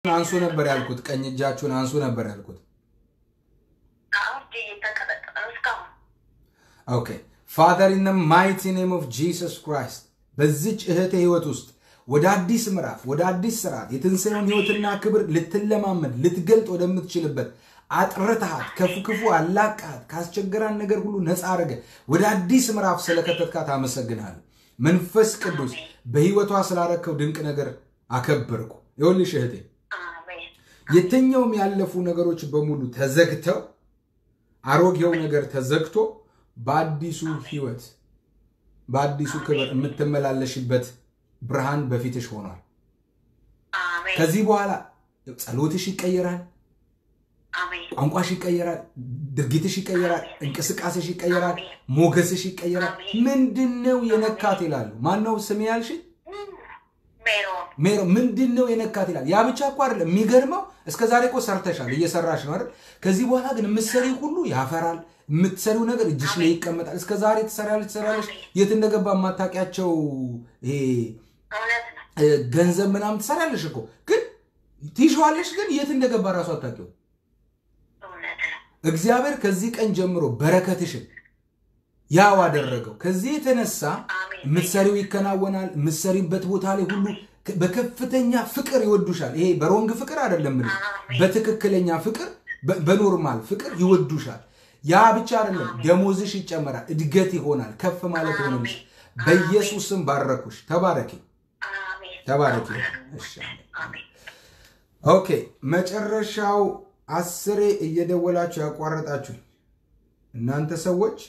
አንሱ ነበር ያልኩት። ቀኝ እጃችሁን አንሱ ነበር ያልኩት። አሁን እጄ እየተንቀጠቀጠ ነው እስካሁን። ኦኬ ፋዘር ኢን ማይቲ ኔም ኦፍ ጂሰስ ክራይስት በዚች እህቴ ህይወት ውስጥ ወደ አዲስ ምዕራፍ ወደ አዲስ ስርዓት የትንሣኤውን ህይወትና ክብር ልትለማመድ ልትገልጥ ወደምትችልበት አጥርተሃት ከፉ ክፉ አላቃት ካስቸገራን ነገር ሁሉ ነፃ አረገ ወደ አዲስ ምዕራፍ ስለከተትካት አመሰግናለሁ። መንፈስ ቅዱስ በህይወቷ ስላረከው ድንቅ ነገር አከበርኩ። ይኸውልሽ እህቴ አሜን የትኛውም ያለፉ ነገሮች በሙሉ ተዘግተው አሮጌው ነገር ተዘግቶ በአዲሱ ህይወት በአዲሱ ክብር የምትመላለሽበት ብርሃን በፊትሽ ሆኗል። አሜን ከዚህ በኋላ ጸሎትሽ ይቀየራል፣ አሜን ቋንቋሽ ይቀየራል፣ ድርጊትሽ ይቀየራል፣ እንቅስቃሴሽ ይቀየራል፣ ሞገስሽ ይቀየራል። ምንድን ነው የነካት ይላሉ። ማነው ስም ያልሽ? ሜሮን ሜሮ ምንድን ነው የነካት ይላል። ያ ብቻ እኮ አይደለም። የሚገርመው እስከ ዛሬ እኮ ሰርተሻል፣ እየሰራሽ ነው አይደል? ከዚህ በኋላ ግን የምትሰሪው ሁሉ ያፈራል። የምትሰሪው ነገር እጅሽ ላይ ይቀመጣል። እስከ ዛሬ ትሰሪያለሽ ትሰሪያለሽ፣ የት እንደገባ የማታውቂያቸው ይሄ እውነት ነው። እ፣ ገንዘብ ምናምን ትሰሪያለሽ እኮ ግን ትይሸዋለሽ፣ ግን የት እንደገባ እራሱ አታውቂው። እውነት ነው። እግዚአብሔር ከዚህ ቀን ጀምሮ በረከትሽን ያው አደረገው። ከዚህ የተነሳ አሜን የምትሰሪው ይከናወናል። የምትሰሪበት ቦታ ላይ ሁሉ በከፍተኛ ፍቅር ይወዱሻል። ይሄ በሮንግ ፍቅር አይደለም፣ ምን በትክክለኛ ፍቅር፣ በ- በኖርማል ፍቅር ይወዱሻል። ያ ብቻ አይደለም፣ ደሞዝሽ ይጨመራል፣ እድገት ይሆናል፣ ከፍ ማለት ይሆንልሽ። በኢየሱስ ስም ባረኩሽ። ተባረኪ፣ አሜን ተባረኪ። እሺ። አሜን ኦኬ መጨረሻው አስሬ እየደወላችሁ ያቋረጣችሁ እናንተ ሰዎች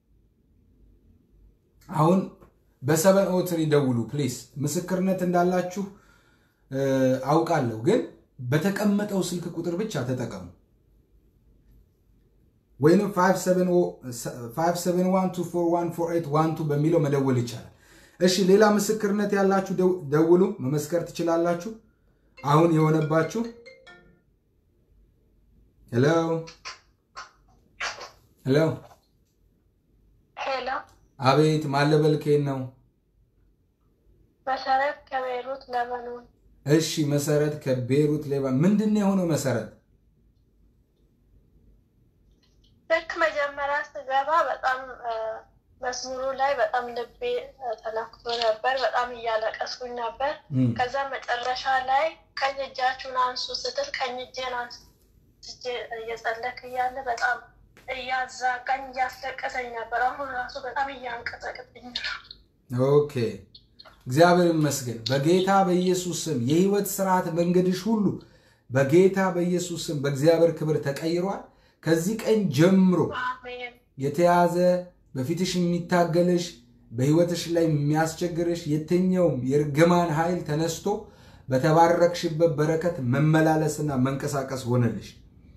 አሁን በሰበን ኦትሪ ደውሉ ፕሊስ። ምስክርነት እንዳላችሁ እ፣ አውቃለሁ፣ ግን በተቀመጠው ስልክ ቁጥር ብቻ ተጠቀሙ። ወይንም 571241481 በሚለው መደወል ይቻላል። እሺ ሌላ ምስክርነት ያላችሁ ደው- ደውሉ፣ መመስከር ትችላላችሁ። አሁን የሆነባችሁ ሄሎ ሄሎ፣ ሄሎ አቤት ማለበልኬን ነው። መሰረት ከቤይሩት ለበኖን እሺ መሰረት ከቤሩት ሌባ ምንድን ነው የሆነው? መሰረት ልክ መጀመሪያ ስገባ በጣም እ፣ መዝሙሩ ላይ በጣም ልቤ እ፣ ተነክቶ ነበር። በጣም እያለቀስኩኝ ነበር። እም፣ ከዛ መጨረሻ ላይ ቀኝ እጃችሁን አንሱ ስትል ቀኝ እጄን አንስቼ እየጸለክ እያለ በጣም እያዛጋኝ እያስለቀሰኝ ነበር። አሁን ራሱ በጣም እያንቀጠቅጥኝ ነው። ኦኬ እግዚአብሔር ይመስገን። በጌታ በኢየሱስ ስም የህይወት ስርዓት መንገድሽ ሁሉ በጌታ በኢየሱስ ስም በእግዚአብሔር ክብር ተቀይሯል። ከዚህ ቀን ጀምሮ አሜን የተያዘ በፊትሽ የሚታገልሽ በህይወትሽ ላይ የሚያስቸግርሽ የትኛውም የእርግማን ኃይል ተነስቶ በተባረክሽበት በረከት መመላለስና መንቀሳቀስ ሆነልሽ።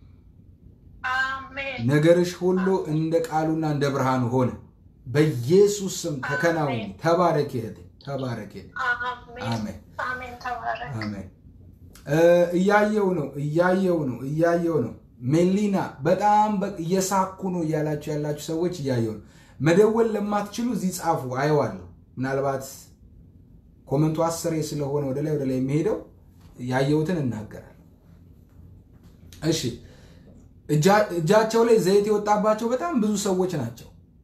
አሜን ነገርሽ ሁሉ እንደ ቃሉና እንደ ብርሃኑ ሆነ። በኢየሱስ ስም ተከናወነ። ተባረክ እህቴ፣ ተባረክ እህቴ። አሜን አሜን አሜን ተባረክ አሜን። እ፣ እያየው ነው እያየው ነው እያየው ነው። ሜሊና በጣም በ- እየሳኩ ነው እያላችሁ ያላችሁ ሰዎች እያየው ነው። መደወል ለማትችሉ እዚህ ጻፉ፣ አየዋለሁ። ምናልባት ኮመንቱ አስሬ ስለሆነ ወደ ላይ ወደ ላይ የሚሄደው ያየሁትን እናገራለሁ። እሺ እጃ- እጃቸው ላይ ዘይት የወጣባቸው በጣም ብዙ ሰዎች ናቸው።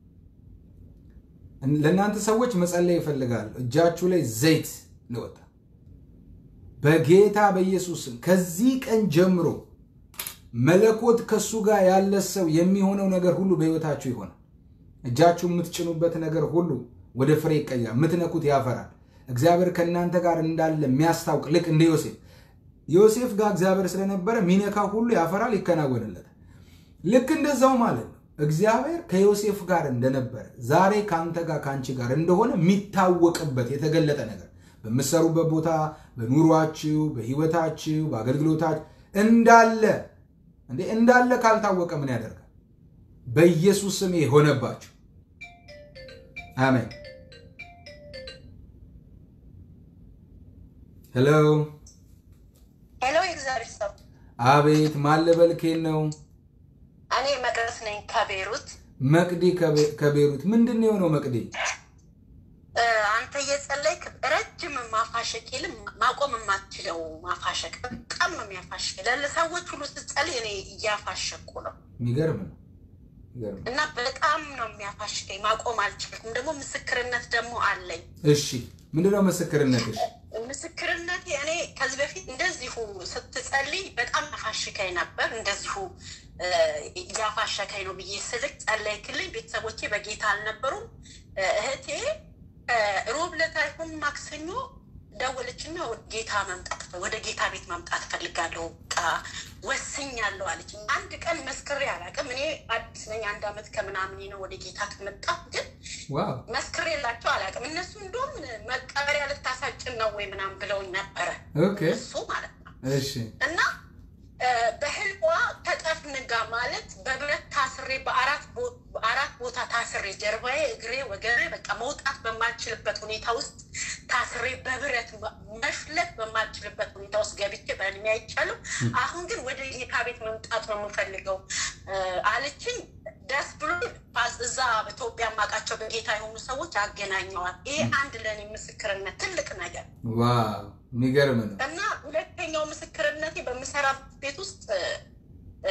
ለእናንተ ሰዎች መጸለይ ይፈልጋሉ። እጃችሁ ላይ ዘይት ለወጣ በጌታ በኢየሱስ ስም ከዚህ ቀን ጀምሮ መለኮት ከሱ ጋር ያለ ሰው የሚሆነው ነገር ሁሉ በሕይወታችሁ ይሆናል። እጃችሁ የምትጭኑበት ነገር ሁሉ ወደ ፍሬ ይቀየራል። የምትነኩት ያፈራል። እግዚአብሔር ከእናንተ ጋር እንዳለ የሚያስታውቅ ልክ እንደ ዮሴፍ ዮሴፍ ጋር እግዚአብሔር ስለነበረ ሚነካ ሁሉ ያፈራል፣ ይከናወንለታል። ልክ እንደዛው ማለት ነው። እግዚአብሔር ከዮሴፍ ጋር እንደነበረ ዛሬ ከአንተ ጋር ከአንቺ ጋር እንደሆነ የሚታወቅበት የተገለጠ ነገር በምትሰሩበት ቦታ፣ በኑሯችሁ፣ በህይወታችሁ፣ በአገልግሎታችሁ እንዳለ እንዴ እንዳለ ካልታወቀ ምን ያደርጋል? በኢየሱስ ስም የሆነባችሁ አሜን። ሄሎ ሄሎ የእግዚአብሔር ሰው አቤት ማለበልኬን ነው እኔ መቅደስ ነኝ ከቤሩት መቅዲ ከቤ- ከቤሩት ምንድን ነው የሆነው? መቅዲ እ፣ አንተ እየጸለይክ ረጅም ማፋ ማፋሸቅ ይልም ማቆም የማትችለው ማፋሸቅ በጣም ነው የሚያፋሽቅ። ለሰዎች ሁሉ ስትጸልይ እኔ እያፋሸቁ ነው የሚገርም ነው። የሚገርም ነው። እና በጣም ነው የሚያፋሽቀኝ። ማቆም አልቻልኩም። ደግሞ ምስክርነት ደግሞ አለኝ። እሺ ምንድነው ምስክርነትሽ? ምስክርነቴ እኔ ከዚህ በፊት እንደዚሁ ስትጸልይ በጣም ያፋሽከኝ ነበር። እንደዚሁ እ፣ እያፋሸከኝ ነው ብዬ ስልክ ጸለይክልኝ። ቤተሰቦቼ በጌታ አልነበሩም። እ፣ እህቴ እ፣ ሮብ ዕለት አይሆን ማክሰኞ ደወለችና ወደ ጌታ መምጣት ወደ ጌታ ቤት መምጣት እፈልጋለሁ በቃ ወስኛለሁ አለች። አንድ ቀን መስክሬ አላውቅም። እኔ አዲስ ነኝ። አንድ አመት ከምናምን ነው ወደ ጌታ ከመጣሁ ግን ዋው መስክሬላቸው አላውቅም። እነሱ እንደውም መቀበሪያ ልታሳጭን ነው ወይ ምናምን ብለውኝ ነበረ ኦኬ እሱ ማለት ነው። እሺ እና እ፣ በህልሟ ተጠፍንጋ ማለት በብረት ታስሬ በአራት ቦ- በአራት ቦታ ታስሬ ጀርባዬ፣ እግሬ፣ ወገቤ በቃ መውጣት በማልችልበት ሁኔታ ውስጥ ታስሬ በብረት መ- መፍለጥ በማልችልበት ሁኔታ ውስጥ ገብቼ በህልሜ አይቻለሁ። አሁን ግን ወደ ጌታ ቤት መምጣት ነው የምፈልገው እ፣ አለችኝ። ደስ ብሎ ፓስ- እዛ በኢትዮጵያ የማውቃቸው በጌታ የሆኑ ሰዎች አገናኘዋል። ይሄ አንድ ለእኔ ምስክርነት ትልቅ ነገር ዋው የሚገርም ነው። እና ሁለተኛው ምስክርነቴ በምሰራበት ቤት ውስጥ እ፣ እ፣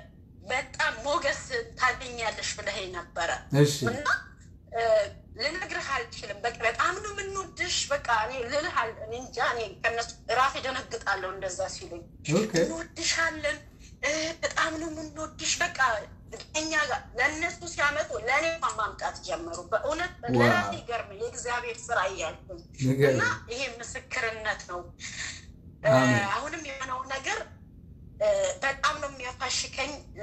በጣም ሞገስ ታገኛለሽ ብለህ ነበረ እሺ እና እ፣ ልነግርህ አልችልም። በቃ በጣም ነው የምንወድሽ። በቃ እኔ ልልህ አል- እኔ እንጃ እኔ ከነሱ ራሴ ደነግጣለሁ እንደዛ ሲሉኝ ኦኬ እንወድሻለን እ፣ በጣም ነው የምንወድሽ። በቃ እኛ ጋር ለእነሱ ሲያመጡ ለእኔ እንኳን ማምጣት ጀመሩ። በእውነት ዋው። ለራሴ ገርም የእግዚአብሔር ስራ እያልኩኝ እና የሚገርም ይሄ ምስክርነት ነው። እ፣ አሜን። አሁንም የሆነው ነገር እ፣ በጣም ነው የሚያፋሽከኝ። እ፣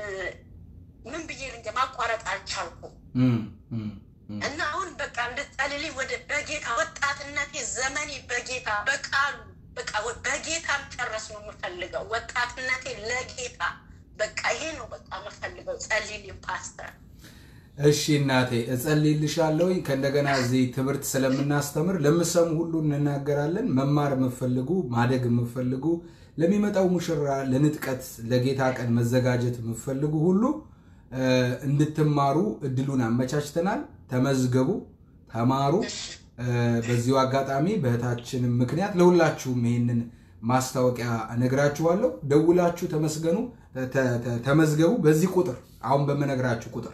ምን ብዬ ልንገ ማቋረጥ አልቻልኩም እም፣ እም፣ እም። እና አሁን በቃ እንድትጸልልኝ ወደ በጌታ ወጣትነቴ ዘመኔ በጌታ በቃሉ በቃ ወ- በጌታ መጨረስ ነው የምፈልገው። ወጣትነቴ ለጌታ በቃ ይሄ ነው በቃ የምፈልገው። ጸልይልኝ ፓስተር። እሺ እናቴ እጸልይልሻለሁ። ከእንደገና እዚህ ትምህርት ስለምናስተምር ለምሰሙ ሁሉ እንናገራለን። መማር የምትፈልጉ ማደግ የምትፈልጉ ለሚመጣው ሙሽራ ለንጥቀት ለጌታ ቀን መዘጋጀት የምትፈልጉ ሁሉ እ፣ እንድትማሩ እድሉን አመቻችተናል። ተመዝገቡ፣ ተማሩ። እ፣ በዚሁ አጋጣሚ በእህታችንም ምክንያት ለሁላችሁም ይህንን ማስታወቂያ እነግራችኋለሁ። ደውላችሁ ተመስገኑ፣ ተ- ተ- ተመዝገቡ። በዚህ ቁጥር አሁን በምነግራችሁ ቁጥር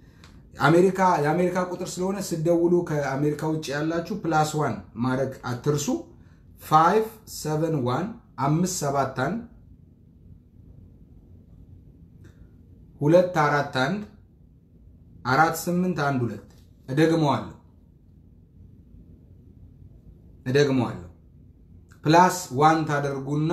አሜሪካ የአሜሪካ ቁጥር ስለሆነ ስደውሉ ከአሜሪካ ውጭ ያላችሁ ፕላስ ዋን ማድረግ አትርሱ። 571 አምስት ሰባት አንድ ሁለት አራት አንድ አራት ስምንት አንድ ሁለት እደግመዋለሁ እደግመዋለሁ ፕላስ ዋን ታደርጉና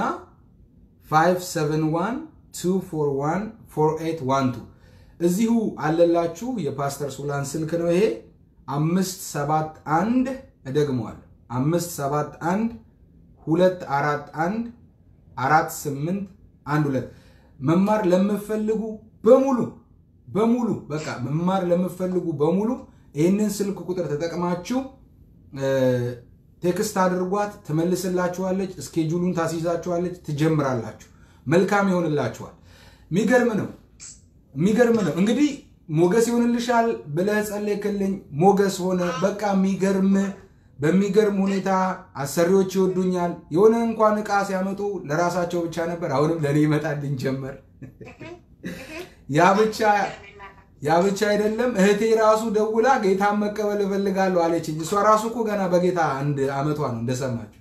571 241 4812 እዚሁ አለላችሁ። የፓስተር ሱላን ስልክ ነው ይሄ። አምስት ሰባት አንድ እደግመዋለሁ። አምስት ሰባት አንድ ሁለት አራት አንድ አራት ስምንት አንድ ሁለት መማር ለምፈልጉ በሙሉ በሙሉ በቃ መማር ለምፈልጉ በሙሉ ይህንን ስልክ ቁጥር ተጠቅማችሁ እ፣ ቴክስት አድርጓት፣ ትመልስላችኋለች፣ እስኬጁሉን ታስይዛችኋለች፣ ትጀምራላችሁ። መልካም ይሆንላችኋል። የሚገርም ነው የሚገርም ነው። እንግዲህ ሞገስ ይሆንልሻል ብለህ ጸለይክልኝ፣ ሞገስ ሆነ። በቃ የሚገርም በሚገርም ሁኔታ አሰሪዎች ይወዱኛል። የሆነ እንኳን እቃ ሲያመጡ ለራሳቸው ብቻ ነበር፣ አሁንም ለእኔ ይመጣልኝ ጀመር። ያ ብቻ ያ ብቻ አይደለም፣ እህቴ ራሱ ደውላ ጌታን መቀበል እፈልጋለሁ አለችኝ። እሷ ራሱ እኮ ገና በጌታ አንድ አመቷ ነው እንደሰማችሁ።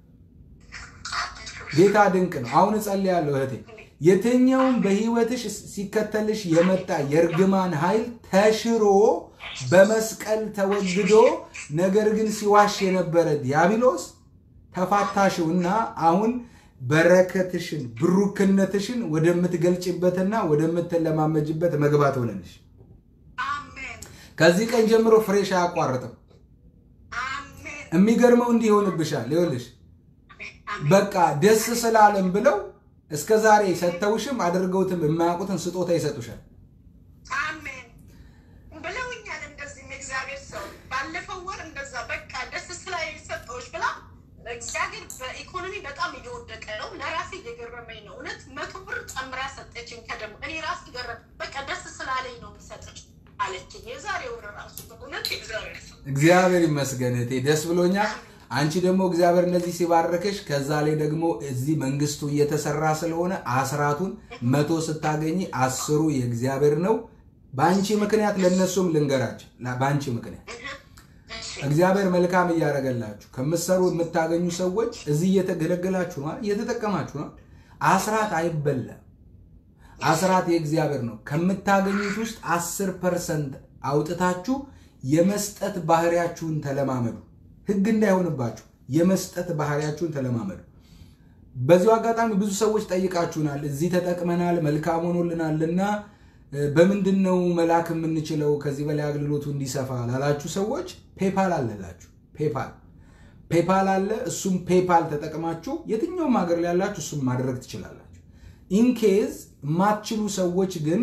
ጌታ ድንቅ ነው። አሁን እጸልያለሁ እህቴ የትኛውም በህይወትሽ ሲከተልሽ የመጣ የእርግማን ኃይል ተሽሮ በመስቀል ተወግዶ ነገር ግን ሲዋሽ የነበረ ዲያብሎስ ተፋታሽው እና አሁን በረከትሽን ብሩክነትሽን ወደምትገልጭበትና ወደምትለማመጅበት መግባት ሆነልሽ። አሜን ከዚህ ቀን ጀምሮ ፍሬሽ አያቋርጥም። አሜን የሚገርመው እንዲህ ይሆንብሻል። ይኸውልሽ በቃ ደስ ስላለም ብለው እስከ ዛሬ ሰጥተውሽም አድርገውትም የማያውቁትን ስጦታ ይሰጡሻል። አሜን ብለውኛል። እንደዚህም የእግዚአብሔር ሰው ባለፈው ወር እንደዛ በቃ ደስ ስላይ ሰጠዎች ብላ እግዚአብሔር በኢኮኖሚ በጣም እየወደቀ ነው። ለራሴ እየገረመኝ ነው። እውነት መቶ ብር ጨምራ ሰጠችኝ። ከደሞ እኔ ራሴ ገረም በቃ ደስ ስላለኝ ነው ሰጠች አለችኝ። የዛሬ ወር ራሱ በእውነት የእግዚአብሔር ሰው እግዚአብሔር ይመስገን እህቴ፣ ደስ ብሎኛል። አንቺ ደግሞ እግዚአብሔር እንደዚህ ሲባረክሽ ከዛ ላይ ደግሞ እዚህ መንግስቱ እየተሰራ ስለሆነ አስራቱን መቶ ስታገኝ አስሩ የእግዚአብሔር ነው። በአንቺ ምክንያት ለእነሱም ልንገራቸው። በአንቺ ምክንያት እግዚአብሔር መልካም እያደረገላችሁ ከምትሰሩ የምታገኙ ሰዎች እዚህ እየተገለገላችሁ ነው፣ እየተጠቀማችሁ ነው። አስራት አይበላም። አስራት የእግዚአብሔር ነው። ከምታገኙት ውስጥ አስር ፐርሰንት አውጥታችሁ የመስጠት ባህሪያችሁን ተለማመዱ። ህግ እንዳይሆንባችሁ የመስጠት ባህሪያችሁን ተለማመዱ። በዚሁ አጋጣሚ ብዙ ሰዎች ጠይቃችሁናል። እዚህ ተጠቅመናል፣ መልካም ሆኖልናልና በምንድን ነው መላክ የምንችለው ከዚህ በላይ አገልግሎቱ እንዲሰፋ ላላችሁ ሰዎች ፔፓል አለላችሁ። ፔፓል ፔፓል አለ። እሱም ፔፓል ተጠቅማችሁ የትኛውም ሀገር ላይ ያላችሁ እሱም ማድረግ ትችላላችሁ። ኢንኬዝ የማትችሉ ሰዎች ግን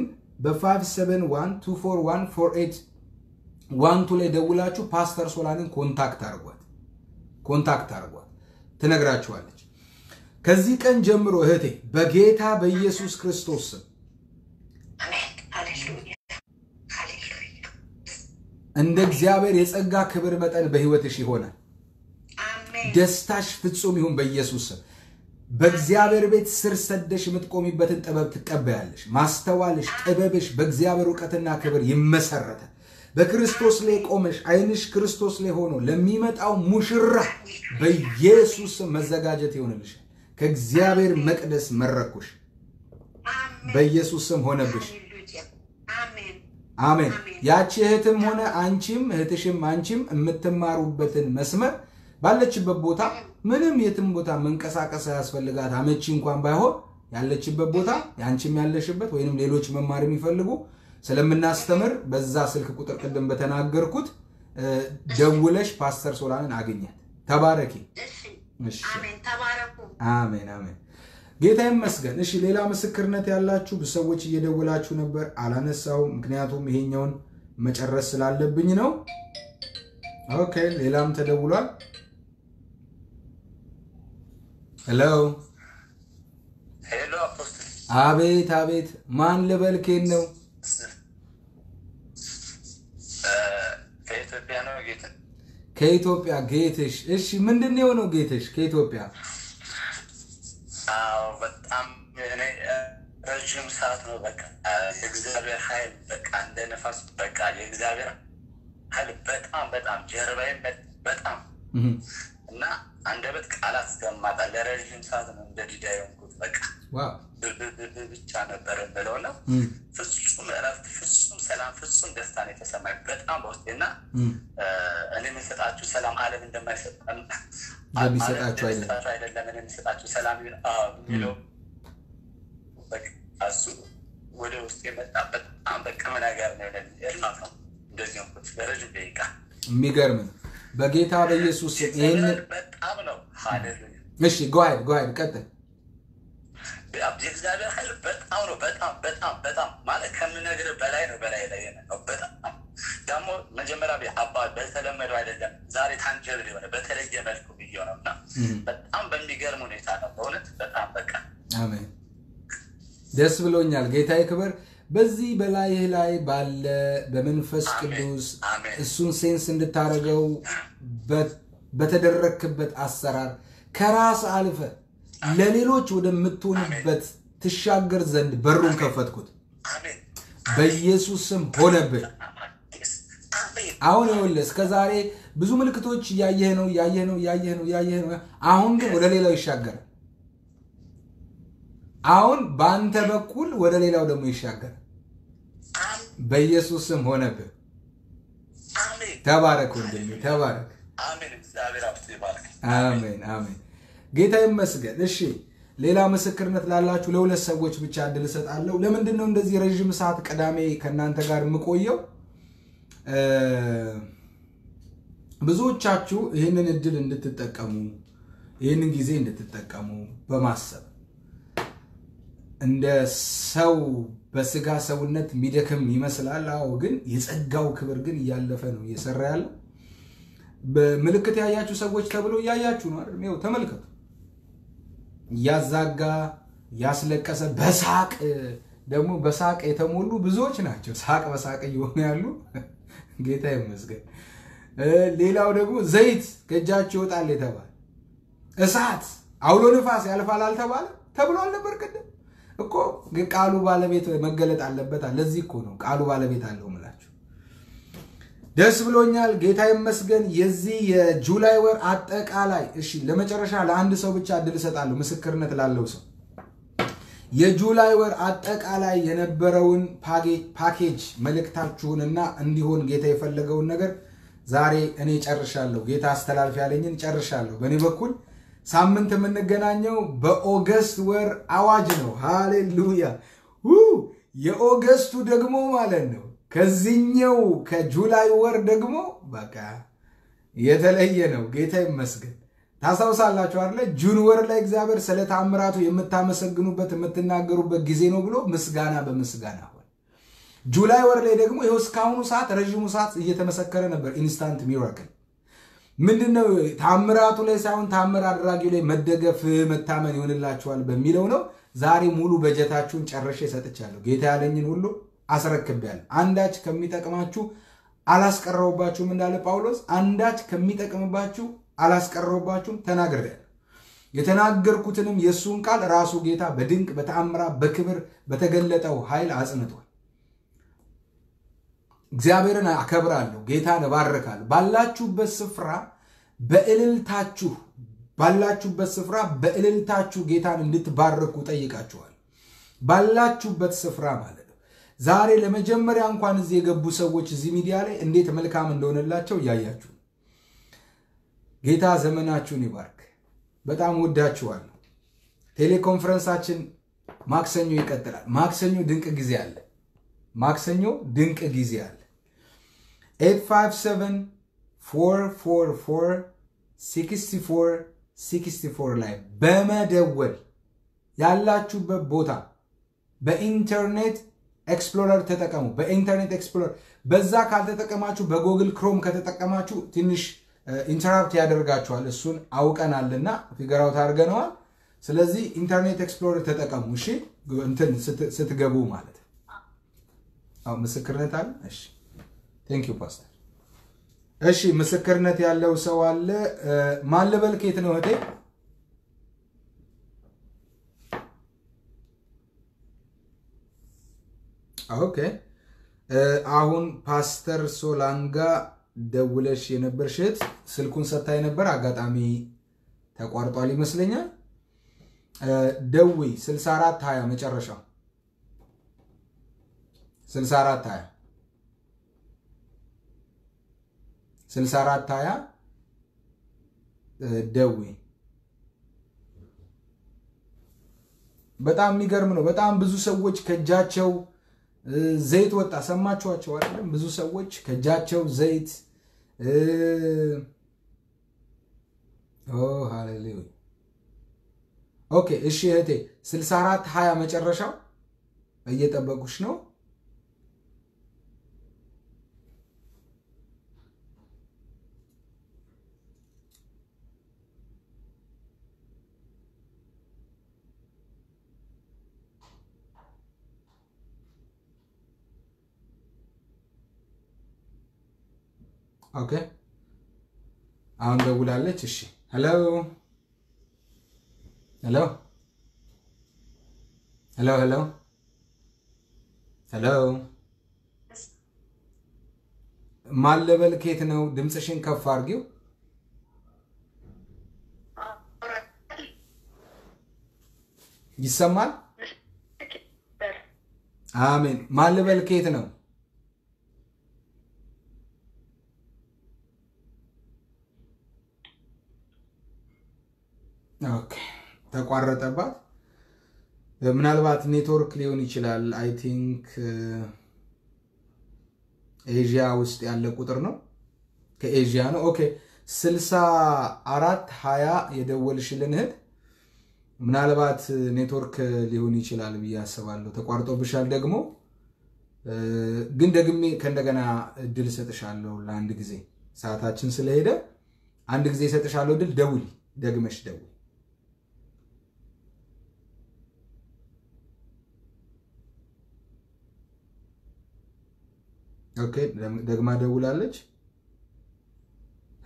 በ5712414 ዋንቱ ላይ ደውላችሁ ፓስተር ሶላንን ኮንታክት አድርጓት ኮንታክት አድርጓት ትነግራችኋለች። ከዚህ ቀን ጀምሮ እህቴ በጌታ በኢየሱስ ክርስቶስ ስም እንደ እግዚአብሔር የጸጋ ክብር መጠን በህይወትሽ ይሆናል። ደስታሽ ፍጹም ይሁን በኢየሱስ ስም። በእግዚአብሔር ቤት ስር ሰደሽ የምትቆሚበትን ጥበብ ትቀበያለሽ። ማስተዋልሽ፣ ጥበብሽ በእግዚአብሔር እውቀትና ክብር ይመሰረታል። በክርስቶስ ላይ ቆመሽ ዓይንሽ ክርስቶስ ላይ ሆኖ ለሚመጣው ሙሽራ በኢየሱስ ስም መዘጋጀት ይሆንልሻል። ከእግዚአብሔር መቅደስ መረኩሽ። በኢየሱስ ስም ሆነብሽ። አሜን። ያቺ እህትም ሆነ አንቺም እህትሽም አንቺም የምትማሩበትን መስመር ባለችበት ቦታ ምንም የትም ቦታ መንቀሳቀስ ያስፈልጋት አመቺ እንኳን ባይሆን ያለችበት ቦታ የአንቺም ያለሽበት ወይንም ሌሎች መማር የሚፈልጉ ስለምናስተምር በዛ ስልክ ቁጥር ቅድም በተናገርኩት ደውለሽ ፓስተር ሶላንን አግኛት። ተባረኪ። አሜን አሜን። ጌታ ይመስገን። እሺ ሌላ ምስክርነት ያላችሁ ብዙ ሰዎች እየደወላችሁ ነበር፣ አላነሳው ምክንያቱም ይሄኛውን መጨረስ ስላለብኝ ነው። ኦኬ ሌላም ተደውሏል። ሄሎ ሄሎ አፖስትል አቤት አቤት፣ ማን ልበልኬን ነው? ከኢትዮጵያ ነው ጌታ። ከኢትዮጵያ ጌትሽ። እሺ ምንድን ነው የሆነው ጌትሽ? ከኢትዮጵያ አዎ በጣም እኔ ረዥም ሰዓት ነው በቃ የእግዚአብሔር ኃይል በቃ እንደ ነፋስ በቃ የእግዚአብሔር ኃይል በጣም በጣም ጀርባዬን በጣም እና አንደበት ቃላት እስከማጣ ለረዥም ሰዓት ነው እንደ ዲዳ የሆንኩት በቃ ዋው ብቻ ነበር የምለው ነው። ፍጹም እረፍት፣ ፍጹም ሰላም፣ ፍጹም ደስታ ነው የተሰማኝ በጣም በውስጤ እና እኔ የምሰጣችሁ ሰላም ዓለም እንደማይሰጥ የሚሰጣችሁ አይደለም አይደለም እኔ የምሰጣችሁ ሰላም ይሁን አዎ የሚለው በቃ እሱ ወደ ውስጥ የመጣ በጣም በቅም ነገር ነው። እርማት ነው እንደዚህ ሆንኩት ለረዥም ደቂቃ የሚገርም ነው። በጌታ በኢየሱስ ስም ይህንን በጣም ነው ሃሌሉያ እሺ ጓይድ ጓይድ ቀጥል። የእግዚአብሔር ኃይል በጣም ነው በጣም በጣም በጣም ማለት ከምነግርህ በላይ ነው በላይ ላይ ነው በጣም ደግሞ መጀመሪያ አባ በተለመደው አይደለም ዛሬ ታንጀብል የሆነ በተለየ መልኩ ብዬው ነው እና በጣም በሚገርም ሁኔታ ነው በእውነት በጣም በቃ አሜን። ደስ ብሎኛል። ጌታ ይክበር። በዚህ በላይህ ላይ ባለ በመንፈስ ቅዱስ እሱን ሴንስ እንድታደርገው በተደረክበት አሰራር ከራስ አልፈ ለሌሎች ወደምትሆንበት ትሻገር ዘንድ በሩን ከፈትኩት። በኢየሱስ ስም ሆነብህ። አሁን ይኸውልህ እስከ ዛሬ ብዙ ምልክቶች እያየህ ነው እያየህ ነው እያየህ ነው እያየህ ነው። አሁን ግን ወደ ሌላው ይሻገራል። አሁን በአንተ በኩል ወደ ሌላው ደግሞ ይሻገራል። በኢየሱስ ስም ሆነብህ። ተባረክ ወንድሜ ተባረክ። አሜን አሜን። ጌታ ይመስገን። እሺ ሌላ ምስክርነት ላላችሁ ለሁለት ሰዎች ብቻ እድል እሰጣለሁ። ለምንድን ነው እንደዚህ ረዥም ሰዓት ቅዳሜ ከእናንተ ጋር የምቆየው? ብዙዎቻችሁ ይህንን እድል እንድትጠቀሙ ይህንን ጊዜ እንድትጠቀሙ በማሰብ እንደ ሰው በስጋ ሰውነት የሚደክም ይመስላል። አዎ፣ ግን የጸጋው ክብር ግን እያለፈ ነው እየሰራ ያለው። በምልክት ያያችሁ ሰዎች ተብሎ እያያችሁ ነው አይደል? ይኸው ተመልከቱ። እያዛጋ እያስለቀሰ በሳቅ ደግሞ በሳቅ የተሞሉ ብዙዎች ናቸው። ሳቅ በሳቅ እየሆኑ ያሉ ጌታ ይመስገን። ሌላው ደግሞ ዘይት ከእጃችሁ ይወጣል የተባለ እሳት፣ አውሎ ንፋስ ያልፋል አልተባለ ተብሏል ነበር ቅድም እኮ ቃሉ ባለቤት መገለጥ አለበት። ለዚህ እኮ ነው ቃሉ ባለቤት አለው ምላችሁ። ደስ ብሎኛል፣ ጌታ ይመስገን። የዚህ የጁላይ ወር አጠቃላይ እሺ፣ ለመጨረሻ ለአንድ ሰው ብቻ እድል እሰጣለሁ፣ ምስክርነት ላለው ሰው የጁላይ ወር አጠቃላይ የነበረውን ፓኬጅ መልእክታችሁንና እንዲሆን ጌታ የፈለገውን ነገር ዛሬ እኔ ጨርሻለሁ። ጌታ አስተላልፍ ያለኝን ጨርሻለሁ። በእኔ በኩል ሳምንት የምንገናኘው በኦገስት ወር አዋጅ ነው። ሃሌሉያ! የኦገስቱ ደግሞ ማለት ነው ከዚህኛው ከጁላይ ወር ደግሞ በቃ የተለየ ነው። ጌታ ይመስገን። ታስታውሳላችሁ አይደለ? ጁን ወር ላይ እግዚአብሔር ስለ ታምራቱ የምታመሰግኑበት የምትናገሩበት ጊዜ ነው ብሎ ምስጋና በምስጋና ሆነ። ጁላይ ወር ላይ ደግሞ ይኸው እስካሁኑ ሰዓት ረዥሙ ሰዓት እየተመሰከረ ነበር። ኢንስታንት ሚራክል ምንድን ነው? ታምራቱ ላይ ሳይሆን ታምር አድራጊው ላይ መደገፍ መታመን ይሆንላችኋል በሚለው ነው። ዛሬ ሙሉ በጀታችሁን ጨርሼ ሰጥቻለሁ። ጌታ ያለኝን ሁሉ አስረክቤያለሁ። አንዳች ከሚጠቅማችሁ አላስቀረውባችሁም እንዳለ ጳውሎስ፣ አንዳች ከሚጠቅምባችሁ አላስቀረውባችሁም ተናግሬያለሁ። የተናገርኩትንም የእሱን ቃል ራሱ ጌታ በድንቅ በተአምራ በክብር በተገለጠው ኃይል አጽንቷል። እግዚአብሔርን አከብራለሁ፣ ጌታን እባርካለሁ። ባላችሁበት ስፍራ በእልልታችሁ ባላችሁበት ስፍራ በእልልታችሁ ጌታን እንድትባርኩ ጠይቃችኋል። ባላችሁበት ስፍራ ማለት ነው። ዛሬ ለመጀመሪያ እንኳን እዚህ የገቡ ሰዎች እዚህ ሚዲያ ላይ እንዴት መልካም እንደሆነላቸው እያያችሁ ጌታ ዘመናችሁን ይባርክ። በጣም ወዳችኋለሁ። ቴሌኮንፈረንሳችን ማክሰኞ ይቀጥላል። ማክሰኞ ድንቅ ጊዜ አለ። ማክሰኞ ድንቅ ጊዜ አለ። 857 444 64 64 ላይ በመደወል ያላችሁበት ቦታ በኢንተርኔት ኤክስፕሎረር ተጠቀሙ። በኢንተርኔት ኤክስፕሎረር በዛ ካልተጠቀማችሁ በጎግል ክሮም ከተጠቀማችሁ ትንሽ ኢንተራፕት ያደርጋችኋል። እሱን አውቀናልና ፊገራውት አድርገነዋል። ስለዚህ ኢንተርኔት ኤክስፕሎረር ተጠቀሙ። እሺ እንትን ስትገቡ ማለት አዎ፣ ምስክርነት አለ። እሺ ቴንክ ዩ ፓስተር። እሺ ምስክርነት ያለው ሰው አለ። ማን ልበል? ከየት ነው እህቴ? ኦኬ አሁን ፓስተር ሶላንጋ ደውለሽ የነበርሽ እህት ስልኩን ሰታ የነበር አጋጣሚ ተቋርጧል ይመስለኛል። ደዊ 64 20 መጨረሻው 64 20 64 20 ደዊ በጣም የሚገርም ነው። በጣም ብዙ ሰዎች ከእጃቸው ዘይት ወጣ። ሰማችኋቸው አይደለም? ብዙ ሰዎች ከእጃቸው ዘይት ሃሌሉያ። ኦኬ እሺ እህቴ 64 20 መጨረሻው እየጠበቁሽ ነው። ኦኬ አሁን ደውላለች። እሺ ሄሎ ሄሎ ሄሎ ሄሎ ሄሎ ማለበል ኬት ነው? ድምፅሽን ከፍ አድርጊው። ይሰማል? አሜን። ማለበል ኬት ነው? ኦኬ ተቋረጠባት። ምናልባት ኔትወርክ ሊሆን ይችላል። አይ ቲንክ ኤዥያ ውስጥ ያለ ቁጥር ነው። ከኤዥያ ነው። ኦኬ ስልሳ አራት ሀያ የደወልሽልን እህት ምናልባት ኔትወርክ ሊሆን ይችላል ብዬ አስባለሁ። ተቋርጦብሻል ደግሞ ግን ደግሜ ከእንደገና እድል እሰጥሻለሁ ለአንድ ጊዜ ሰዓታችን ስለሄደ አንድ ጊዜ እሰጥሻለሁ እድል። ደውሊ፣ ደግመሽ ደውሊ። ኦኬ ደግማ ደውላለች።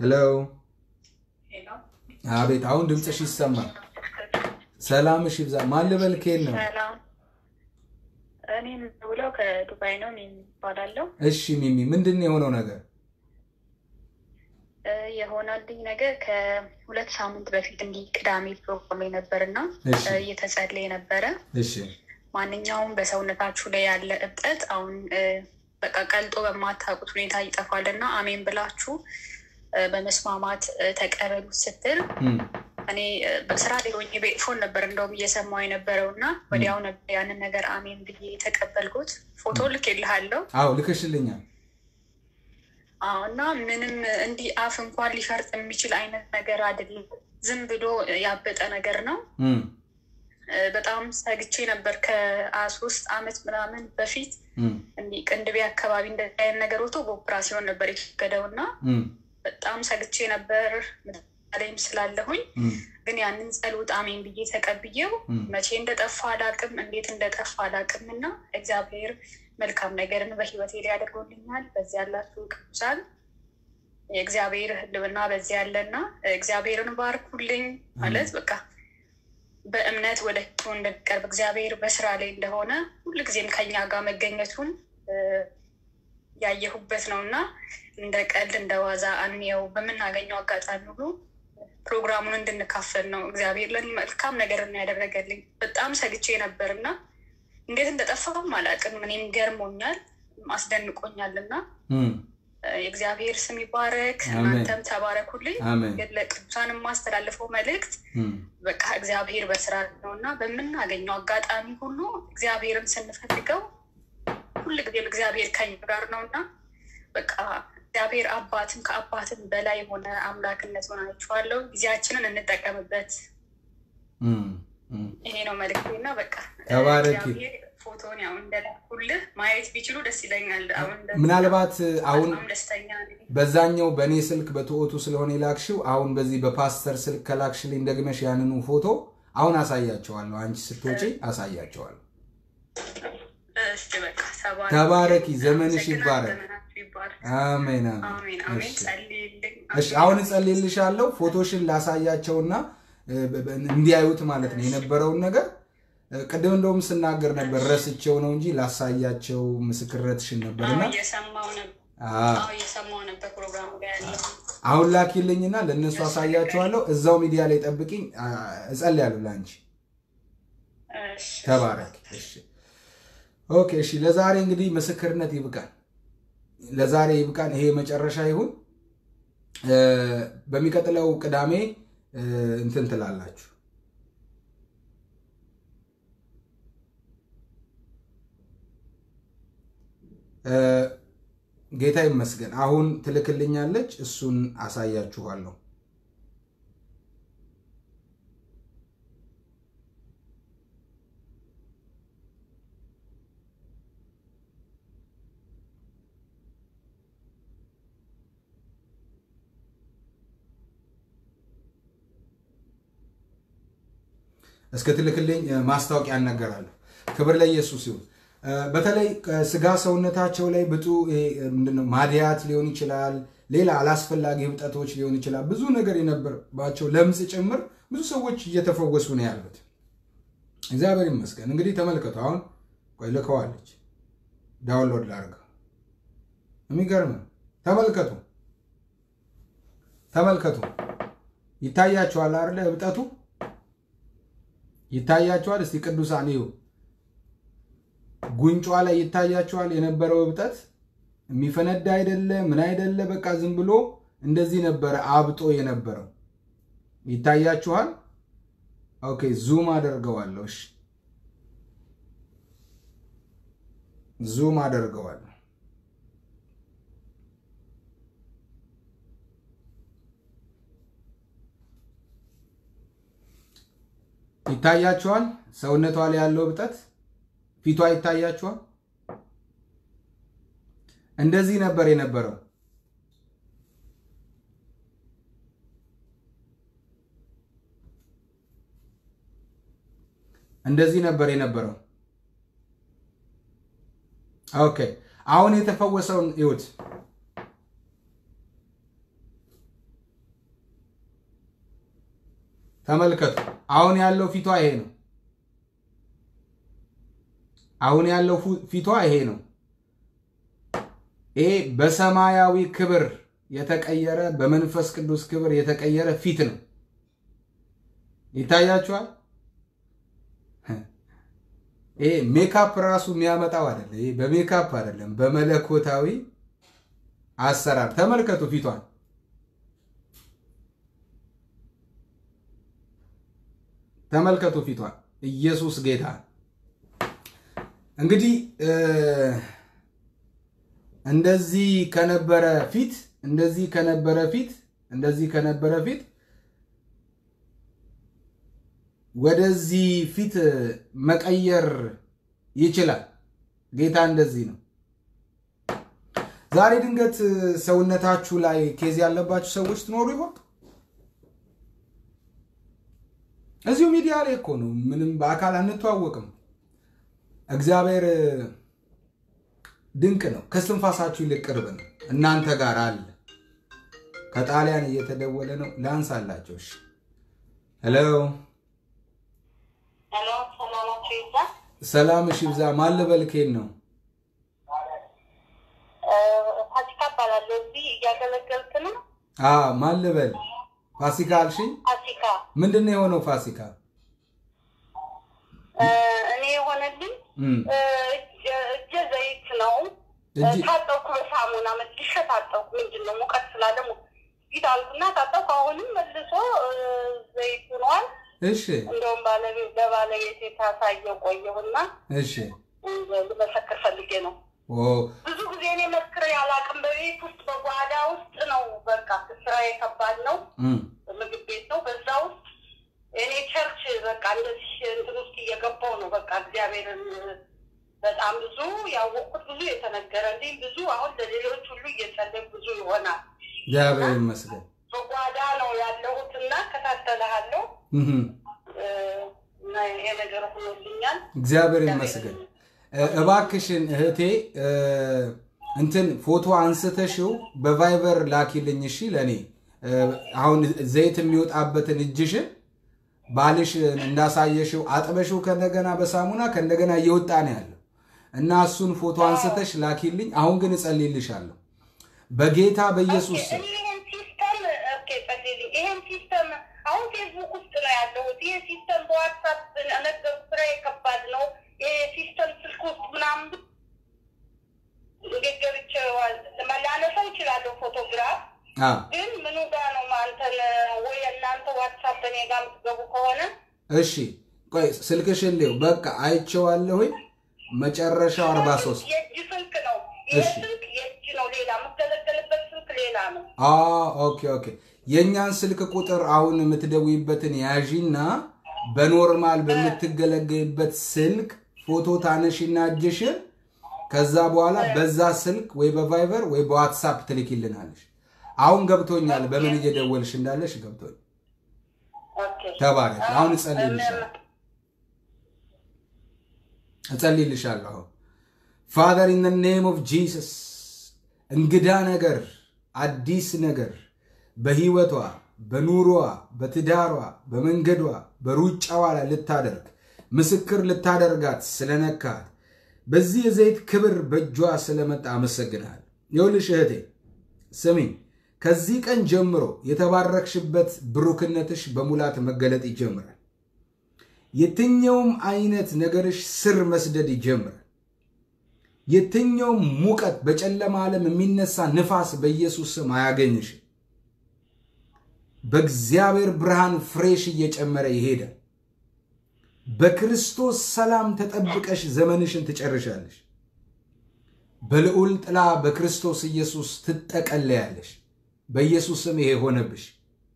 ሄሎ አቤት አሁን ድምፅሽ ይሰማል ሰላምሽ ይብዛ ማን ልበል ከየት ነው ሰላም እኔ የምደውለው ከዱባይ ነው። ሚሚ እባላለሁ። እሺ ሚሚ ምንድን ነው የሆነው ነገር እ የሆነልኝ ነገር ከሁለት ሳምንት በፊት እንዲህ ቅዳሜ ፕሮግራም ነበር እና እሺ እየተጸለየ ነበረ። እሺ ማንኛውም በሰውነታችሁ ላይ ያለ እብጠት አሁን እ በቃ ቀልጦ በማታውቁት ሁኔታ ይጠፋል እና አሜን ብላችሁ እ በመስማማት እ ተቀበሉት ስትል እም፣ እኔ እ በስራ ላይ ሆኜ በኤርፎን ነበር እንደውም እየሰማሁ የነበረው እና ወዲያው ነበር ያንን ነገር አሜን ብዬ የተቀበልኩት። ፎቶ ልኬልሃለሁ። አዎ ልከሽልኛል አዎ እና ምንም እንዲህ አፍ እንኳን ሊፈርጥ የሚችል አይነት ነገር አይደለም። ዝም ብሎ ያበጠ ነገር ነው። እም፣ እ በጣም ሰግቼ ነበር ከሶስት አመት ምናምን በፊት እም፣ እንዲህ ቅንድቤ አካባቢ እንደዚህ አይነት ነገር ወጥቶ በኦፕራሲዮን ነበር የተወገደው እና እም፣ በጣም ሰግቼ ነበር ላይም ስላለሁኝ እም፣ ግን ያንን ጸሎት አሜን ብዬ ተቀብዬው እም። መቼ እንደጠፋ አላቅም፣ እንዴት እንደጠፋ አላቅም እና እግዚአብሔር መልካም ነገርን በህይወቴ ላይ አድርጎልኛል። በዚህ ያላችሁ ቅዱሳን የእግዚአብሔር ህልውና በዚህ ያለና እግዚአብሔርን ባርኩልኝ ማለት በቃ በእምነት ወደ ህቶ እንድንቀርብ እግዚአብሔር በስራ ላይ እንደሆነ ሁልጊዜም ከኛ ጋር መገኘቱን እ ያየሁበት ነው እና እንደ ቀልድ እንደ ዋዛ አንየው በምናገኘው አጋጣሚ ሁሉ ፕሮግራሙን እንድንካፈል ነው እግዚአብሔር ለእኔ መልካም ነገር ነው ያደረገልኝ። በጣም ሰግቼ ነበር እና እንዴት እንደጠፋም አላውቅም። እኔም ገርሞኛል፣ አስደንቆኛል እና እም፣ የእግዚአብሔር ስም ይባረክ። አሜን። እናንተም ተባረኩልኝ። አሜን ግን ለቅዱሳን የማስተላልፈው መልእክት እም፣ በቃ እግዚአብሔር በስራ ነው እና በምናገኘው አጋጣሚ ሁሉ እግዚአብሔርን ስንፈልገው ሁልጊዜም እግዚአብሔር ከኛ ጋር ነው እና በቃ እግዚአብሔር አባትም ከአባትም በላይ የሆነ አምላክነቱን አይቼዋለሁ። ጊዜያችንን እንጠቀምበት። እም፣ እም። ይሄ ነው መልዕክቴ እና በቃ ተባረኪ። እግዚአብሔር ፎቶን ያው እንደላኩልህ ማየት ቢችሉ ደስ ይለኛል። አሁን እንደዚህ ምናልባት አሁን በጣም ደስተኛ ነኝ። በዛኛው በእኔ ስልክ በትኦቱ ስለሆነ የላክሽው አሁን በዚህ በፓስተር ስልክ ከላክሽልኝ ደግመሽ ያንኑ ፎቶ አሁን አሳያቸዋለሁ። አንቺ ስትወጪ አሳያቸዋለሁ። እሺ በቃ ተባረክ። ተባረኪ፣ ዘመንሽ አመሰግናለሁ። ይባረክ። ዘመናችሁ ይባረክ። አሜን አሜን አሜን። አሜን። እሺ ጸልይልኝ። እሺ አሁን እጸልይልሻለሁ። ፎቶሽን ላሳያቸውና እ፣ በ- በ- እንዲያዩት ማለት ነው የነበረውን ነገር እ፣ ቅድም እንደውም ስናገር ነበር ረስቼው ነው እንጂ ላሳያቸው ምስክርነትሽን ነበርና አዎ እየሰማሁ ነበር። አ፣ አዎ እየሰማሁ ነበር ፕሮግራሙ ላይ ያለው። አሁን ላኪልኝና ለእነሱ አሳያቸዋለሁ። እዛው ሚዲያ ላይ ጠብቂኝ። አ፣ እጸልያለሁ ለአንቺ። እሺ ተባረክ። እሺ ኦኬ። እሺ ለዛሬ እንግዲህ ምስክርነት ይብቃል። ለዛሬ ይብቃን። ይሄ መጨረሻ ይሁን። እ፣ በሚቀጥለው ቅዳሜ እ፣ እንትን ትላላችሁ። እ፣ ጌታ ይመስገን። አሁን ትልክልኛለች፣ እሱን አሳያችኋለሁ። እስክትልክልኝ እ፣ ማስታወቂያ እናገራለሁ። ክብር ለኢየሱስ ይሁን። እ፣ በተለይ ስጋ ሰውነታቸው ላይ ብጡ ይሄ፣ እ፣ ምንድነው ማድያት ሊሆን ይችላል፣ ሌላ አላስፈላጊ ህብጠቶች ሊሆን ይችላል። ብዙ ነገር የነበረባቸው ለምጽ ጭምር ብዙ ሰዎች እየተፈወሱ ነው ያሉት። እግዚአብሔር ይመስገን። እንግዲህ ተመልከቱ። አሁን ቆይ ልከዋለች፣ ዳውንሎድ ላድርገው። የሚገርም ነው። ተመልከቱ፣ ተመልከቱ። ይታያችኋል አይደለ? ህብጠቱ ይታያችኋል። እስቲ ቅዱሳን ይሁ ጉንጯ ላይ ይታያችኋል የነበረው እብጠት የሚፈነዳ አይደለ ምን አይደለ፣ በቃ ዝም ብሎ እንደዚህ ነበረ አብጦ የነበረው ይታያችኋል። ኦኬ ዙም አደርገዋለሁ። እሺ ዙም አደርገዋለሁ። ይታያችኋል። ሰውነቷ ላይ ያለው እብጠት ፊቷ ይታያችኋል። እንደዚህ ነበር የነበረው። እንደዚህ ነበር የነበረው። ኦኬ አሁን የተፈወሰውን ይሁት ተመልከቱ። አሁን ያለው ፊቷ ይሄ ነው። አሁን ያለው ፊቷ ይሄ ነው። ይሄ በሰማያዊ ክብር የተቀየረ በመንፈስ ቅዱስ ክብር የተቀየረ ፊት ነው። ይታያችኋል። ይሄ ሜካፕ ራሱ የሚያመጣው አይደለም። ይሄ በሜካፕ አይደለም፣ በመለኮታዊ አሰራር ተመልከቱ ፊቷን። ተመልከቱ ፊቷን። ኢየሱስ ጌታ። እንግዲህ እንደዚህ ከነበረ ፊት እንደዚህ ከነበረ ፊት እንደዚህ ከነበረ ፊት ወደዚህ ፊት መቀየር ይችላል። ጌታ እንደዚህ ነው። ዛሬ ድንገት ሰውነታችሁ ላይ ኬዝ ያለባችሁ ሰዎች ትኖሩ ይሆን? እዚሁ ሚዲያ ላይ እኮ ነው። ምንም በአካል አንተዋወቅም። እግዚአብሔር ድንቅ ነው። ከስትንፋሳችሁ ይልቅ ቅርብ ነው። እናንተ ጋር አለ። ከጣሊያን እየተደወለ ነው። ላንሳላቸው። እሺ፣ ሄሎ፣ ሄሎ፣ ሰላማችሁ ይዛ ሰላም። እሺ፣ ብዛ ማን ልበል? ኬን ነው ፋሲካ እባላለሁ። እዚህ እያገለገልክ ነው? ማን ልበል? ፋሲካ አልሽኝ? ፋሲካ ምንድን ነው የሆነው? ፋሲካ እኔ የሆነልኝ እም፣ እጀ ዘይት ነው። እጅ ታጠብኩ፣ በሳሙና መልሼ ታጠብኩ። ምንድን ነው ሙቀት ስላለ ሙ- ፊት አልኩና ታጠብኩ። አሁንም መልሶ ዘይት ሆኗል። እሺ፣ እንደውም ባለቤት ለባለቤቴ ታሳየው ቆየሁና እሺ። ልመሰክር ፈልጌ ነው። ኦ ብዙ ጊዜ እኔ መስክሬ አላውቅም። በቤት ውስጥ በጓዳ ውስጥ ነው። በቃ ስራ ከባድ ነው። እም፣ ምግብ ቤት ነው። በዛ ውስጥ እኔ ቸርች በቃ እንደዚህ እንትን ውስጥ እየገባው ነው። በቃ እግዚአብሔርን በጣም ብዙ ያወቅኩት ብዙ የተነገረልኝ ብዙ አሁን ለሌሎች ሁሉ እየጸለይ ብዙ ይሆናል። እግዚአብሔር ይመስገን። በጓዳ ነው ያለሁት እና እከታተልሃለሁ እም፣ እ፣ እና ይሄ ነገር ሆኖልኛል። እግዚአብሔር ይመስገን። እ፣ እባክሽን እህቴ እ፣ እንትን ፎቶ አንስተሽው በቫይበር ላኪልኝ እሺ። ለእኔ እ፣ አሁን ዘይት የሚወጣበትን እጅሽን ባልሽ እንዳሳየሽው አጥበሽው ከእንደገና በሳሙና ከእንደገና እየወጣ ነው ያለው እና እሱን ፎቶ አንስተሽ ላኪልኝ። አሁን ግን እጸልይልሻለሁ በጌታ በኢየሱስ ስም። እኔ ይህን ሲስተም ኦኬ፣ ጸልይልኝ። ይህን ሲስተም አሁን ፌስቡክ ውስጥ ነው ያለሁት። ይህ ሲስተም በዋትሳፕ ነገር ስራ ከባድ ነው። ይህ ሲስተም ስልክ ውስጥ ምናምን እንዴት ገብቼ ላነሳው እችላለሁ ፎቶግራፍ አ ግን ምኑ ጋር ነው አንተን ወይ እናንተ ዋትሳፕ እኔ ጋር የምትገቡ ከሆነ እሺ ቆይ ስልክሽን ሊው በቃ አይቼዋለሁኝ። መጨረሻው 43 የእጅ ስልክ ነው። ይህ እሺ። ስልክ የእጅ ነው። ሌላ የምገለገልበት ስልክ ሌላ ነው። አ ኦኬ ኦኬ። የእኛን ስልክ ቁጥር አሁን የምትደውይበትን ያዢና በኖርማል በምትገለገልበት ስልክ ፎቶ ታነሺና እጅሽን ከዛ በኋላ በዛ ስልክ ወይ በቫይበር ወይ በዋትሳፕ ትልኪልናለሽ። አሁን ገብቶኛል። በምን እየደወልሽ እንዳለሽ ገብቶኝ። ኦኬ። ተባረክ። አሁን እጸልይልሻለሁ እጸልይልሻለሁ። አሁን ፋዘር ኢን ኔም ኦፍ ጂሰስ እንግዳ ነገር አዲስ ነገር በህይወቷ በኑሮዋ በትዳሯ በመንገዷ በሩጫዋ ላይ ልታደርግ ምስክር ልታደርጋት ስለነካት በዚህ የዘይት ክብር በእጇ ስለመጣ አመሰግናል። ይኸውልሽ እህቴ ስሚኝ፣ ከዚህ ቀን ጀምሮ የተባረክሽበት ብሩክነትሽ በሙላት መገለጥ ይጀምራል። የትኛውም አይነት ነገርሽ ስር መስደድ ይጀምራል። የትኛውም ሙቀት በጨለማ ዓለም የሚነሳ ንፋስ በኢየሱስ ስም አያገኝሽም። በእግዚአብሔር ብርሃን ፍሬሽ እየጨመረ ይሄዳል። በክርስቶስ ሰላም ተጠብቀሽ ዘመንሽን ትጨርሻለሽ። በልዑል ጥላ በክርስቶስ ኢየሱስ ትጠቀለያለሽ። በኢየሱስ ስም ይሄ ሆነብሽ።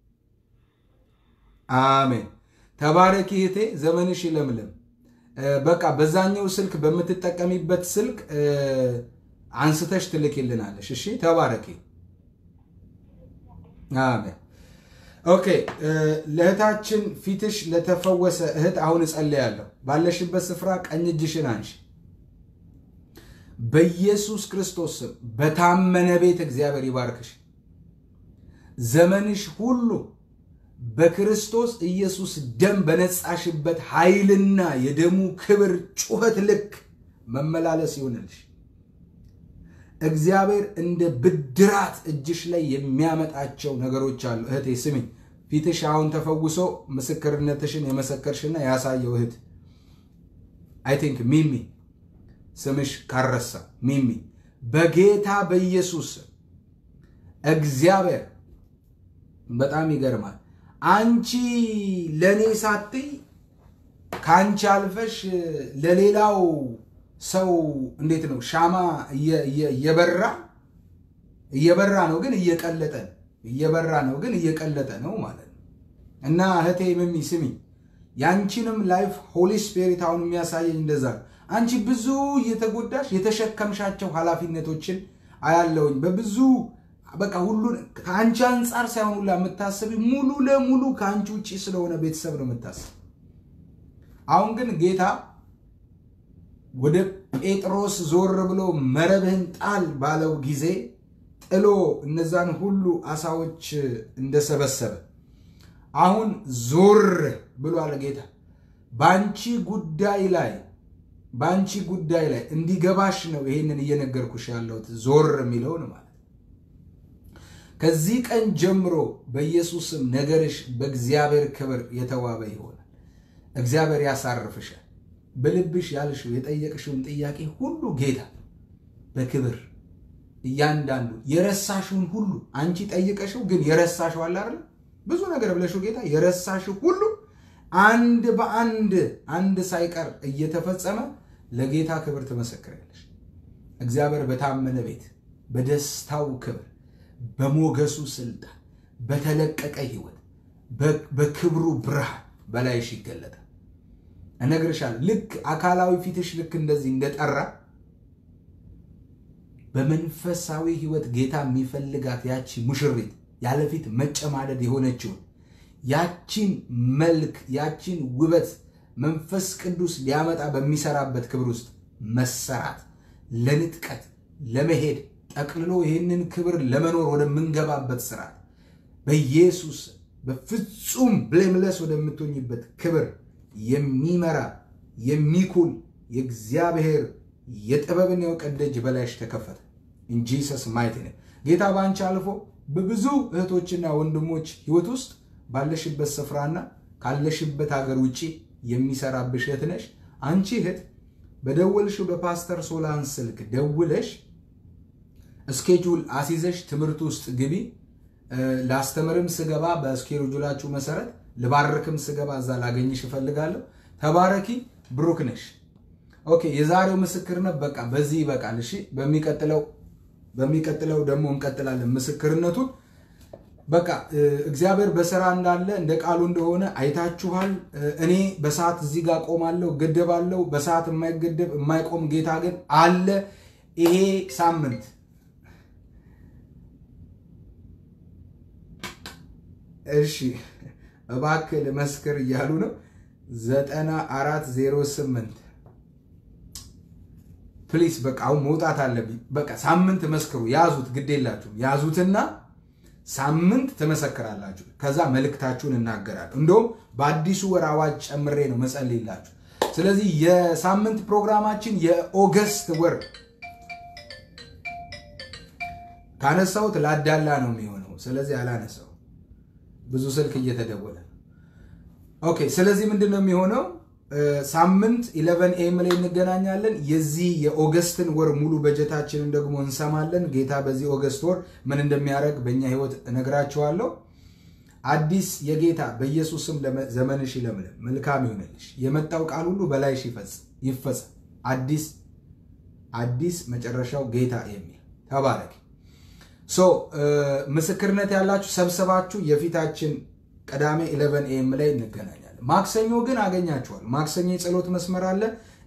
አሜን። ተባረኪ እህቴ፣ ዘመንሽ ይለምለም። እ፣ በቃ በዛኛው ስልክ በምትጠቀሚበት ስልክ እ፣ አንስተሽ ትልኪልናለሽ። እሺ፣ ተባረኪ። አሜን። ኦኬ እ፣ ለእህታችን ፊትሽ ለተፈወሰ እህት አሁን እጸልያለሁ። ባለሽበት ስፍራ ቀኝ እጅሽን አንሺ። በኢየሱስ ክርስቶስ ስም በታመነ ቤት እግዚአብሔር ይባርክሽ። ዘመንሽ ሁሉ በክርስቶስ ኢየሱስ ደም በነጻሽበት ኃይልና የደሙ ክብር ጩኸት ልክ መመላለስ ይሆንልሽ። እግዚአብሔር እንደ ብድራት እጅሽ ላይ የሚያመጣቸው ነገሮች አሉ። እህቴ ስሚኝ፣ ፊትሽ አሁን ተፈውሶ ምስክርነትሽን የመሰከርሽና ያሳየው እህት አይ ቲንክ ሚሚ ስምሽ ካረሳ ሚሚ በጌታ በኢየሱስ እግዚአብሔር በጣም ይገርማል። አንቺ ለእኔ ሳትይ ከአንቺ አልፈሽ ለሌላው ሰው እንዴት ነው ሻማ እየበራ እየበራ ነው ግን እየቀለጠ ነው እየበራ ነው ግን እየቀለጠ ነው ማለት ነው። እና እህቴ ምሚ ስሚ ያንቺንም ላይፍ ሆሊ ስፒሪት አሁን የሚያሳየኝ እንደዛ ነው። አንቺ ብዙ እየተጎዳሽ የተሸከምሻቸው ኃላፊነቶችን አያለውኝ በብዙ በቃ ሁሉን ከአንቺ አንጻር ሳይሆን ሁላ የምታስብ ሙሉ ለሙሉ ከአንቺ ውጭ ስለሆነ ቤተሰብ ነው የምታስብ። አሁን ግን ጌታ ወደ ጴጥሮስ ዞር ብሎ መረብህን ጣል ባለው ጊዜ ጥሎ እነዛን ሁሉ አሳዎች እንደሰበሰበ አሁን ዞር ብሏል ጌታ በአንቺ ጉዳይ ላይ በአንቺ ጉዳይ ላይ እንዲገባሽ ነው ይሄንን እየነገርኩሽ ያለሁት ዞር የሚለውን ማለት ከዚህ ቀን ጀምሮ በኢየሱስም ነገርሽ በእግዚአብሔር ክብር የተዋበ ይሆናል። እግዚአብሔር ያሳርፍሻል። በልብሽ ያልሽው የጠየቅሽውን ጥያቄ ሁሉ ጌታ በክብር እያንዳንዱ የረሳሽውን ሁሉ አንቺ ጠይቀሽው ግን የረሳሽው አለ አይደል? ብዙ ነገር ብለሽው ጌታ የረሳሽው ሁሉ አንድ በአንድ አንድ ሳይቀር እየተፈጸመ ለጌታ ክብር ትመሰክራለሽ። እግዚአብሔር በታመነ ቤት በደስታው ክብር በሞገሱ ስልጣን በተለቀቀ ህይወት በክብሩ ብርሃን በላይሽ ይገለጣል። እነግርሻለሁ። ልክ አካላዊ ፊትሽ ልክ እንደዚህ እንደጠራ በመንፈሳዊ ህይወት ጌታ የሚፈልጋት ያቺ ሙሽሪት ያለፊት መጨማደድ የሆነችውን ያቺን መልክ ያቺን ውበት መንፈስ ቅዱስ ሊያመጣ በሚሰራበት ክብር ውስጥ መሰራት ለንጥቀት ለመሄድ ጠቅልሎ ይህንን ክብር ለመኖር ወደምንገባበት ስርዓት በኢየሱስ በፍጹም ብሌምለስ ወደምትሆኝበት ክብር የሚመራ የሚኩል የእግዚአብሔር የጥበብን የእውቀት ደጅ በላይሽ ተከፈተ። ኢንጂሰስ ማይቲ ነው። ጌታ በአንቺ አልፎ በብዙ እህቶችና ወንድሞች ህይወት ውስጥ ባለሽበት ስፍራና ካለሽበት ሀገር ውጭ የሚሰራብሽ እህት ነሽ። አንቺ እህት በደወልሽው በፓስተር ሶላን ስልክ ደውለሽ እስኬጁል አሲዘሽ ትምህርት ውስጥ ግቢ። ላስተምርም ስገባ በስኬጁላችሁ መሰረት ልባርክም ስገባ እዛ ላገኝሽ እፈልጋለሁ። ተባረኪ። ብሩክ ነሽ። ኦኬ፣ የዛሬው ምስክርነት በቃ በዚህ ይበቃል። እሺ፣ በሚቀጥለው በሚቀጥለው ደግሞ እንቀጥላለን ምስክርነቱን። በቃ እግዚአብሔር በስራ እንዳለ እንደ ቃሉ እንደሆነ አይታችኋል። እኔ በሰዓት እዚህ ጋር ቆማለሁ፣ ገደባለሁ። በሰዓት የማይገደብ የማይቆም ጌታ ግን አለ። ይሄ ሳምንት እሺ እባክህ ልመስክር እያሉ ነው። ዘጠና አራት ዜሮ ስምንት ፕሊስ በቃ አሁን መውጣት አለብኝ። በቃ ሳምንት መስክሩ፣ ያዙት፣ ግድ የላችሁም ያዙትና ሳምንት ትመሰክራላችሁ። ከዛ መልእክታችሁን እናገራለሁ። እንደውም በአዲሱ ወር አዋጅ ጨምሬ ነው መጸልይላችሁ። ስለዚህ የሳምንት ፕሮግራማችን የኦገስት ወር ካነሳሁት ላዳላ ነው የሚሆነው። ስለዚህ አላነሳው ብዙ ስልክ እየተደወለ ነው። ኦኬ። ስለዚህ ምንድን ነው የሚሆነው? ሳምንት ኢለቨን ኤም ላይ እንገናኛለን። የዚህ የኦገስትን ወር ሙሉ በጀታችንን ደግሞ እንሰማለን። ጌታ በዚህ ኦገስት ወር ምን እንደሚያደርግ በእኛ ህይወት እነግራችኋለሁ። አዲስ የጌታ በኢየሱስም ዘመንሽ ይለምልም፣ መልካም ይሆንልሽ። የመጣው ቃል ሁሉ በላይሽ ይፈጸም። አዲስ አዲስ መጨረሻው ጌታ የሚል ተባረክ። ሶ ምስክርነት ያላችሁ ሰብሰባችሁ የፊታችን ቅዳሜ ኢለቨን ኤም ላይ እንገናኛለን። ማክሰኞ ግን አገኛችኋል። ማክሰኞ የጸሎት መስመር አለ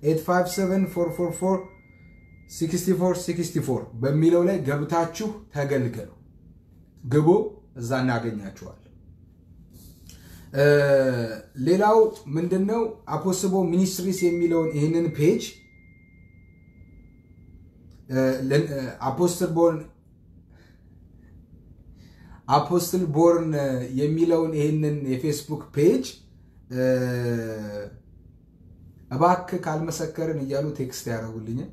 857446464 በሚለው ላይ ገብታችሁ ተገልገሉ። ግቡ፣ እዛ እናገኛችኋል። ሌላው ምንድነው አፖስቦ ሚኒስትሪስ የሚለውን ይህንን ፔጅ አፖስትቦን አፖስትል ቦርን የሚለውን ይህንን የፌስቡክ ፔጅ እባክህ ካልመሰከርን እያሉ ቴክስት ያደረጉልኛል።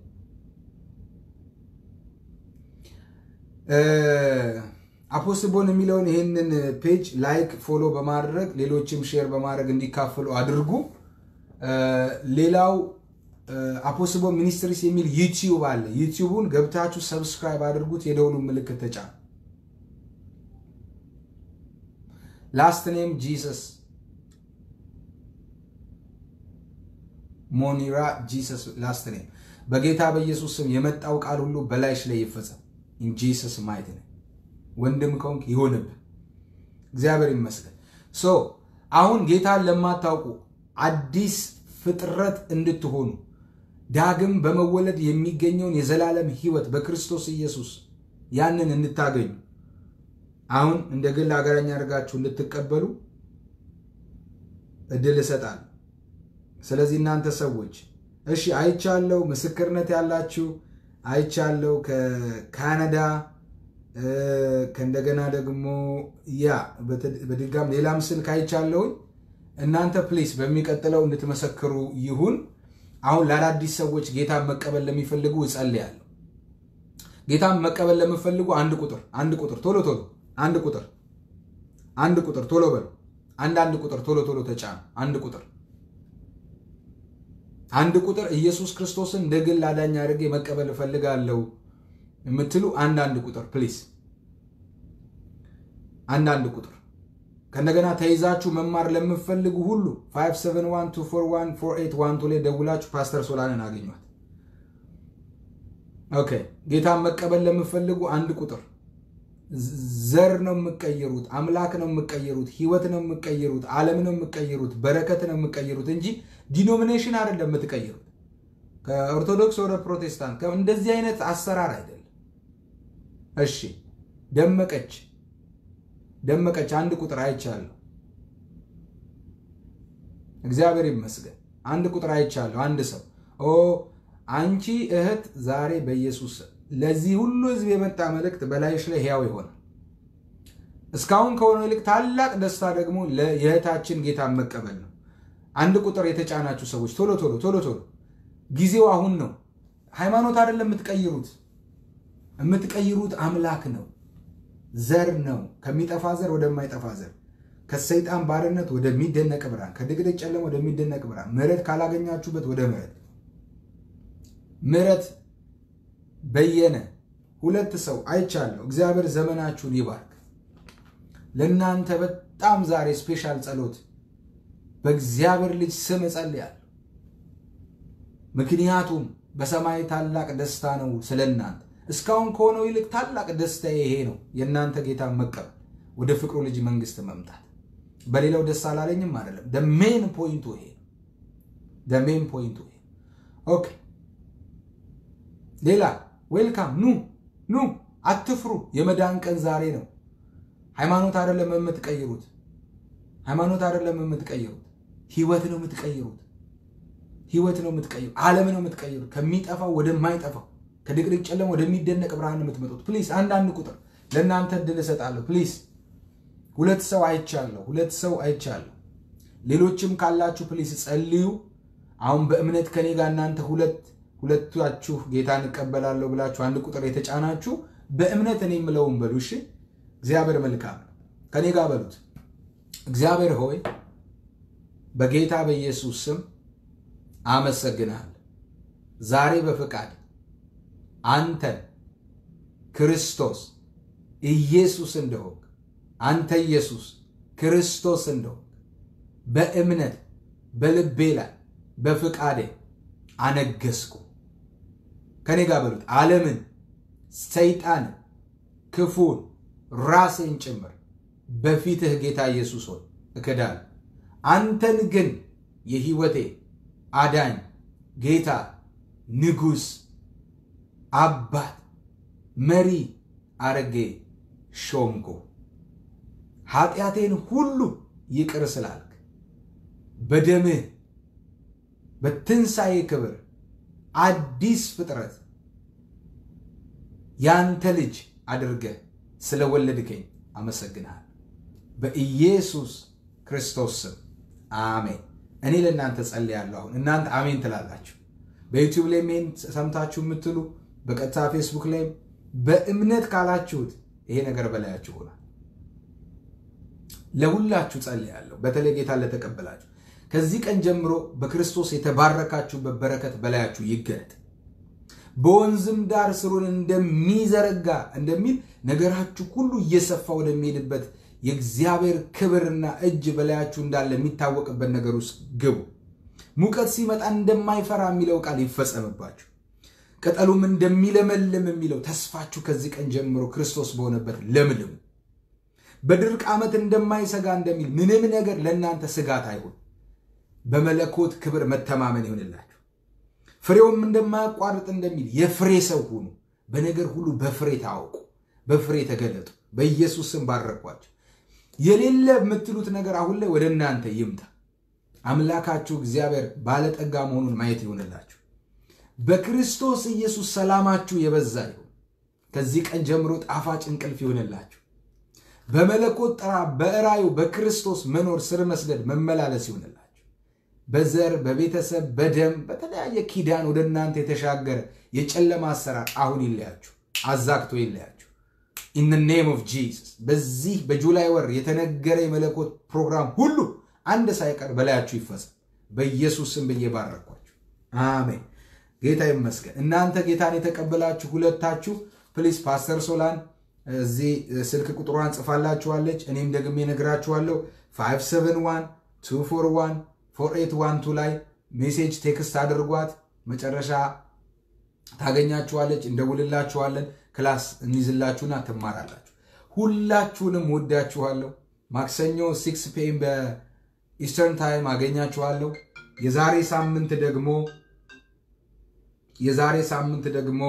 አፖስትል ቦርን የሚለውን ይህንን ፔጅ ላይክ፣ ፎሎ በማድረግ ሌሎችም ሼር በማድረግ እንዲካፈሉ አድርጉ። ሌላው አፖስትል ቦርን ሚኒስትሪስ የሚል ዩቲዩብ አለ። ዩቲዩቡን ገብታችሁ ሰብስክራይብ አድርጉት። የደውሉን ምልክት ተጫኑ። ላስት ኔም ጂሰስ ሞኒራ ጂሰስ ላስት ኔም በጌታ በኢየሱስ ስም የመጣው ቃል ሁሉ በላይሽ ላይ ይፈጸም። ኢን ጂሰስ ማየት ነው። ወንድም ከሆንክ ይሆንብህ። እግዚአብሔር ይመስገን። ሶ አሁን ጌታን ለማታውቁ አዲስ ፍጥረት እንድትሆኑ ዳግም በመወለድ የሚገኘውን የዘላለም ሕይወት በክርስቶስ ኢየሱስ ያንን እንድታገኙ አሁን እንደ ግል ሀገረኛ አድርጋችሁ እንድትቀበሉ እድል እሰጣለሁ። ስለዚህ እናንተ ሰዎች እሺ፣ አይቻለው፣ ምስክርነት ያላችሁ አይቻለው፣ ከካናዳ ከእንደገና ደግሞ ያ በድጋም ሌላም ስልክ አይቻለሁኝ። እናንተ ፕሊስ በሚቀጥለው እንድትመሰክሩ ይሁን። አሁን ለአዳዲስ ሰዎች ጌታን መቀበል ለሚፈልጉ እጸልያለሁ። ጌታን መቀበል ለምፈልጉ አንድ ቁጥር አንድ ቁጥር ቶሎ ቶሎ አንድ ቁጥር አንድ ቁጥር ቶሎ በሉ። አንድ አንድ ቁጥር ቶሎ ቶሎ ተጫኑ። አንድ ቁጥር አንድ ቁጥር ኢየሱስ ክርስቶስን እንደ ግል አዳኝ አድርጌ መቀበል እፈልጋለሁ የምትሉ አንድ አንድ ቁጥር ፕሊስ፣ አንድ አንድ ቁጥር ከእንደገና ተይዛችሁ መማር ለምፈልጉ ሁሉ 5712414812 ላይ ደውላችሁ ፓስተር ሶላንን አገኟት። ኦኬ ጌታን መቀበል ለምፈልጉ አንድ ቁጥር ዘር ነው የምቀይሩት፣ አምላክ ነው የምቀይሩት፣ ህይወት ነው የምቀይሩት፣ ዓለም ነው የምቀይሩት፣ በረከት ነው የምቀይሩት እንጂ ዲኖሚኔሽን አይደለም የምትቀይሩት። ከኦርቶዶክስ ወደ ፕሮቴስታንት እንደዚህ አይነት አሰራር አይደለም። እሺ ደመቀች ደመቀች አንድ ቁጥር አይቻለሁ። እግዚአብሔር ይመስገን አንድ ቁጥር አይቻለሁ። አንድ ሰው ኦ አንቺ እህት ዛሬ በኢየሱስ ለዚህ ሁሉ ህዝብ የመጣ መልእክት በላይሽ ላይ ሕያው ይሆናል። እስካሁን ከሆነው ይልቅ ታላቅ ደስታ ደግሞ የእህታችን ጌታን መቀበል ነው። አንድ ቁጥር የተጫናችሁ ሰዎች ቶሎ ቶሎ ቶሎ ቶሎ ጊዜው አሁን ነው። ሃይማኖት አይደለም የምትቀይሩት፣ የምትቀይሩት አምላክ ነው፣ ዘር ነው። ከሚጠፋ ዘር ወደማይጠፋ ዘር፣ ከሰይጣን ባርነት ወደሚደነቅ ብርሃን፣ ከድቅድቅ ጨለማ ወደሚደነቅ ብርሃን፣ ምሕረት ካላገኛችሁበት ወደ ምሕረት ምሕረት በየነ ሁለት ሰው አይቻለሁ። እግዚአብሔር ዘመናችሁን ይባርክ። ለእናንተ በጣም ዛሬ ስፔሻል ጸሎት በእግዚአብሔር ልጅ ስም እጸልያለሁ። ምክንያቱም በሰማይ ታላቅ ደስታ ነው ስለ እናንተ። እስካሁን ከሆነው ይልቅ ታላቅ ደስታ ይሄ ነው፣ የእናንተ ጌታ መቀበል፣ ወደ ፍቅሩ ልጅ መንግስት መምጣት። በሌላው ደስ አላለኝም አይደለም። ደሜን ፖይንቱ ይሄ ደሜን ፖይንቱ ይሄ ኦኬ ሌላ ዌልካም ኑ ኑ፣ አትፍሩ። የመዳን ቀን ዛሬ ነው። ሃይማኖት አይደለም የምትቀይሩት፣ ሃይማኖት አይደለም የምትቀይሩት፣ ህይወት ነው የምትቀይሩት፣ ህይወት ነው የምትቀይሩት፣ ዓለም ነው የምትቀይሩት። ከሚጠፋው ወደማይጠፋው ከድቅድቅ ጨለማ ወደሚደነቅ ብርሃን የምትመጡት። ፕሊስ አንዳንድ ቁጥር ለእናንተ እድል እሰጣለሁ። ፕሊስ ሁለት ሰው አይቻለሁ፣ ሁለት ሰው አይቻለሁ። ሌሎችም ካላችሁ ፕሊስ ጸልዩ። አሁን በእምነት ከኔ ጋር እናንተ ሁለት ሁለታችሁ ጌታን እቀበላለሁ ብላችሁ አንድ ቁጥር የተጫናችሁ በእምነት እኔ የምለውን በሉ። እሺ፣ እግዚአብሔር መልካም ነው። ከኔ ጋር በሉት። እግዚአብሔር ሆይ በጌታ በኢየሱስ ስም አመሰግናለሁ። ዛሬ በፈቃድ አንተን ክርስቶስ ኢየሱስ እንደሆንክ አንተ ኢየሱስ ክርስቶስ እንደሆንክ በእምነት በልቤ ላይ በፍቃዴ አነገስኩ። ከኔ ጋር በሉት። ዓለምን፣ ሰይጣንን፣ ክፉን፣ ራሴን ጭምር በፊትህ ጌታ ኢየሱስ ሆይ እክዳለሁ። አንተን ግን የህይወቴ አዳኝ ጌታ፣ ንጉሥ፣ አባት፣ መሪ አረጌ ሾምኩ። ኃጢአቴን ሁሉ ይቅር ስላልክ በደምህ በትንሣኤ ክብር አዲስ ፍጥረት ያንተ ልጅ አድርገህ ስለወለድከኝ አመሰግንሃል። በኢየሱስ ክርስቶስ ስም አሜን። እኔ ለእናንተ ጸልያለሁ። አሁን እናንተ አሜን ትላላችሁ። በዩቲዩብ ላይ ሜን ሰምታችሁ የምትሉ በቀጥታ ፌስቡክ ላይ በእምነት ካላችሁት ይሄ ነገር በላያችሁ ሆኗል። ለሁላችሁ ጸልያለሁ። በተለይ ጌታ ለተቀበላችሁ ከዚህ ቀን ጀምሮ በክርስቶስ የተባረካችሁበት በረከት በላያችሁ ይገለጥ። በወንዝም ዳር ስሩን እንደሚዘረጋ እንደሚል ነገራችሁ ሁሉ እየሰፋ ወደሚሄድበት የእግዚአብሔር ክብርና እጅ በላያችሁ እንዳለ የሚታወቅበት ነገር ውስጥ ግቡ። ሙቀት ሲመጣ እንደማይፈራ የሚለው ቃል ይፈጸምባችሁ። ቅጠሉም እንደሚለመልም የሚለው ተስፋችሁ ከዚህ ቀን ጀምሮ ክርስቶስ በሆነበት ለምልሙ። በድርቅ ዓመት እንደማይሰጋ እንደሚል ምንም ነገር ለእናንተ ስጋት አይሁን። በመለኮት ክብር መተማመን ይሆንላችሁ። ፍሬውም እንደማያቋርጥ እንደሚል የፍሬ ሰው ሁኑ። በነገር ሁሉ በፍሬ ታወቁ፣ በፍሬ ተገለጡ። በኢየሱስ ስም ባረኳቸው። የሌለ የምትሉት ነገር አሁን ላይ ወደ እናንተ ይምጣ። አምላካችሁ እግዚአብሔር ባለጠጋ መሆኑን ማየት ይሆንላችሁ። በክርስቶስ ኢየሱስ ሰላማችሁ የበዛ ይሁን። ከዚህ ቀን ጀምሮ ጣፋጭ እንቅልፍ ይሆንላችሁ። በመለኮት ጥራ በእራዩ በክርስቶስ መኖር ስር መስደድ መመላለስ ይሆንላችሁ። በዘር በቤተሰብ በደም በተለያየ ኪዳን ወደ እናንተ የተሻገረ የጨለማ አሰራር አሁን ይለያችሁ፣ አዛግቶ ይለያችሁ። ኢን ኔም ኦፍ ጂሰስ በዚህ በጁላይ ወር የተነገረ የመለኮት ፕሮግራም ሁሉ አንድ ሳይቀር በላያችሁ ይፈጸም። በኢየሱስ ስም ብዬ ባረኳችሁ። አሜን። ጌታ ይመስገን። እናንተ ጌታን የተቀበላችሁ ሁለታችሁ ፕሊስ ፓስተር ሶላን እዚህ ስልክ ቁጥሯን ጽፋላችኋለች። እኔም ደግሜ ነግራችኋለሁ። 571 241 4812 ላይ ሜሴጅ ቴክስት አድርጓት። መጨረሻ ታገኛችኋለች። እንደውልላችኋለን። ክላስ እንይዝላችሁና ትማራላችሁ። ሁላችሁንም ወዳችኋለሁ። ማክሰኞ ሲክስ ፒኤም በኢስተርን ታይም አገኛችኋለሁ። የዛሬ ሳምንት ደግሞ የዛሬ ሳምንት ደግሞ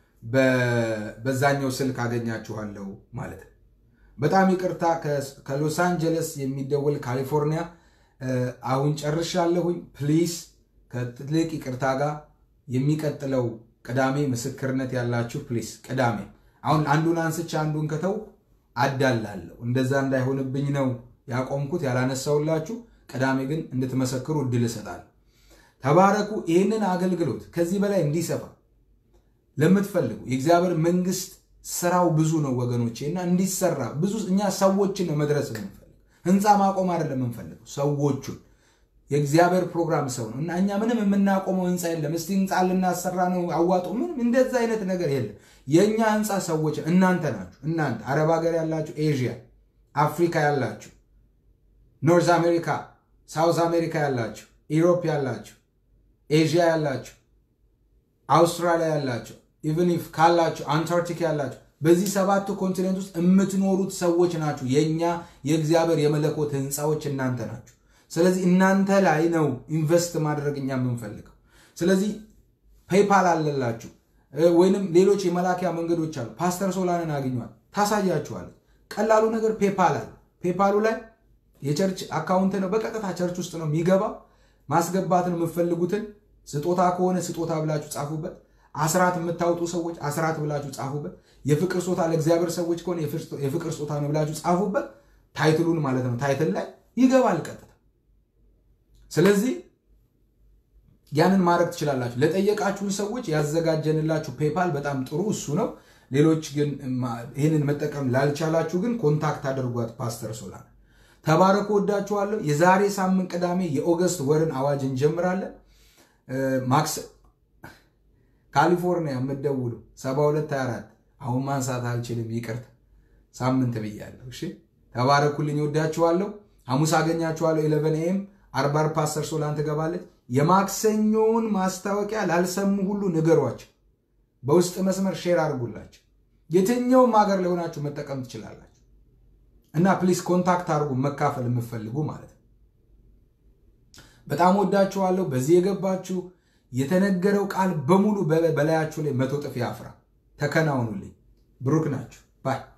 በዛኛው ስልክ አገኛችኋለሁ ማለት ነው። በጣም ይቅርታ ከሎስ አንጀለስ የሚደወል ካሊፎርኒያ አሁን ጨርሻለሁኝ። ፕሊስ ከትልቅ ይቅርታ ጋር የሚቀጥለው ቅዳሜ ምስክርነት ያላችሁ ፕሊስ ቅዳሜ አሁን አንዱን አንስቼ አንዱን ከተው አዳላለሁ። እንደዛ እንዳይሆንብኝ ነው ያቆምኩት ያላነሳውላችሁ። ቅዳሜ ግን እንድትመሰክሩ እድል እሰጣለሁ። ተባረኩ። ይህንን አገልግሎት ከዚህ በላይ እንዲሰፋ ለምትፈልጉ የእግዚአብሔር መንግስት ስራው ብዙ ነው ወገኖቼ፣ እና እንዲሰራ ብዙ እኛ ሰዎችን ነው መድረስ የምንፈልግ ህንፃ ማቆም አይደለም የምንፈልገው ሰዎቹን የእግዚአብሔር ፕሮግራም ሰው ነው እና እኛ ምንም የምናቆመው ህንፃ የለም። እስቲ ህንፃ ልናሰራ ነው አዋጡ፣ ምንም እንደዛ አይነት ነገር የለም። የእኛ ህንፃ ሰዎች እናንተ ናችሁ። እናንተ አረብ ሀገር ያላችሁ፣ ኤዥያ፣ አፍሪካ ያላችሁ፣ ኖርዝ አሜሪካ፣ ሳውዝ አሜሪካ ያላችሁ፣ ኢሮፕ ያላችሁ፣ ኤዥያ ያላችሁ፣ አውስትራሊያ ያላችሁ፣ ኢቨን ኢፍ ካላችሁ አንታርክቲካ ያላችሁ በዚህ ሰባቱ ኮንቲኔንት ውስጥ የምትኖሩት ሰዎች ናችሁ። የእኛ የእግዚአብሔር የመለኮት ህንፃዎች እናንተ ናችሁ። ስለዚህ እናንተ ላይ ነው ኢንቨስት ማድረግ እኛ የምንፈልገው። ስለዚህ ፔይፓል አለላችሁ ወይንም ሌሎች የመላኪያ መንገዶች አሉ። ፓስተር ሶላንን አግኟል፣ ታሳያችኋለች። ቀላሉ ነገር ፔፓል አለ። ፔፓሉ ላይ የቸርች አካውንት ነው፣ በቀጥታ ቸርች ውስጥ ነው የሚገባው። ማስገባት ነው የምትፈልጉትን ስጦታ ከሆነ ስጦታ ብላችሁ ጻፉበት። አስራት የምታወጡ ሰዎች አስራት ብላችሁ ጻፉበት። የፍቅር ስጦታ ለእግዚአብሔር ሰዎች ከሆነ የፍቅር ስጦታ ነው ብላችሁ ጻፉበት። ታይትሉን ማለት ነው። ታይትል ላይ ይገባል ቀጥታ። ስለዚህ ያንን ማድረግ ትችላላችሁ። ለጠየቃችሁን ሰዎች ያዘጋጀንላችሁ ፔፓል በጣም ጥሩ እሱ ነው። ሌሎች ግን ይህንን መጠቀም ላልቻላችሁ ግን ኮንታክት አድርጓት ፓስተር ሶላን። ተባረኩ፣ ወዳችኋለሁ። የዛሬ ሳምንት ቅዳሜ የኦገስት ወርን አዋጅ እንጀምራለን። ማክስ ካሊፎርኒያ የምትደውሉ 7224 አሁን ማንሳት አልችልም፣ ይቅርታ ሳምንት ብያለሁ። እሺ ተባረኩልኝ፣ ወዳችኋለሁ። ሐሙስ አገኛችኋለሁ። ኢለቨን ኤም አርባር ፓስተር ሶላን ትገባለች። የማክሰኞውን ማስታወቂያ ላልሰሙ ሁሉ ንገሯቸው። በውስጥ መስመር ሼር አድርጉላቸው። የትኛውም ሀገር ለሆናችሁ መጠቀም ትችላላችሁ። እና ፕሊስ ኮንታክት አድርጉ መካፈል የምትፈልጉ ማለት ነው። በጣም ወዳችኋለሁ። በዚህ የገባችሁ የተነገረው ቃል በሙሉ በላያችሁ ላይ መቶ ጥፍ ያፍራ። ተከናውኑልኝ። ብሩክ ናችሁ ባይ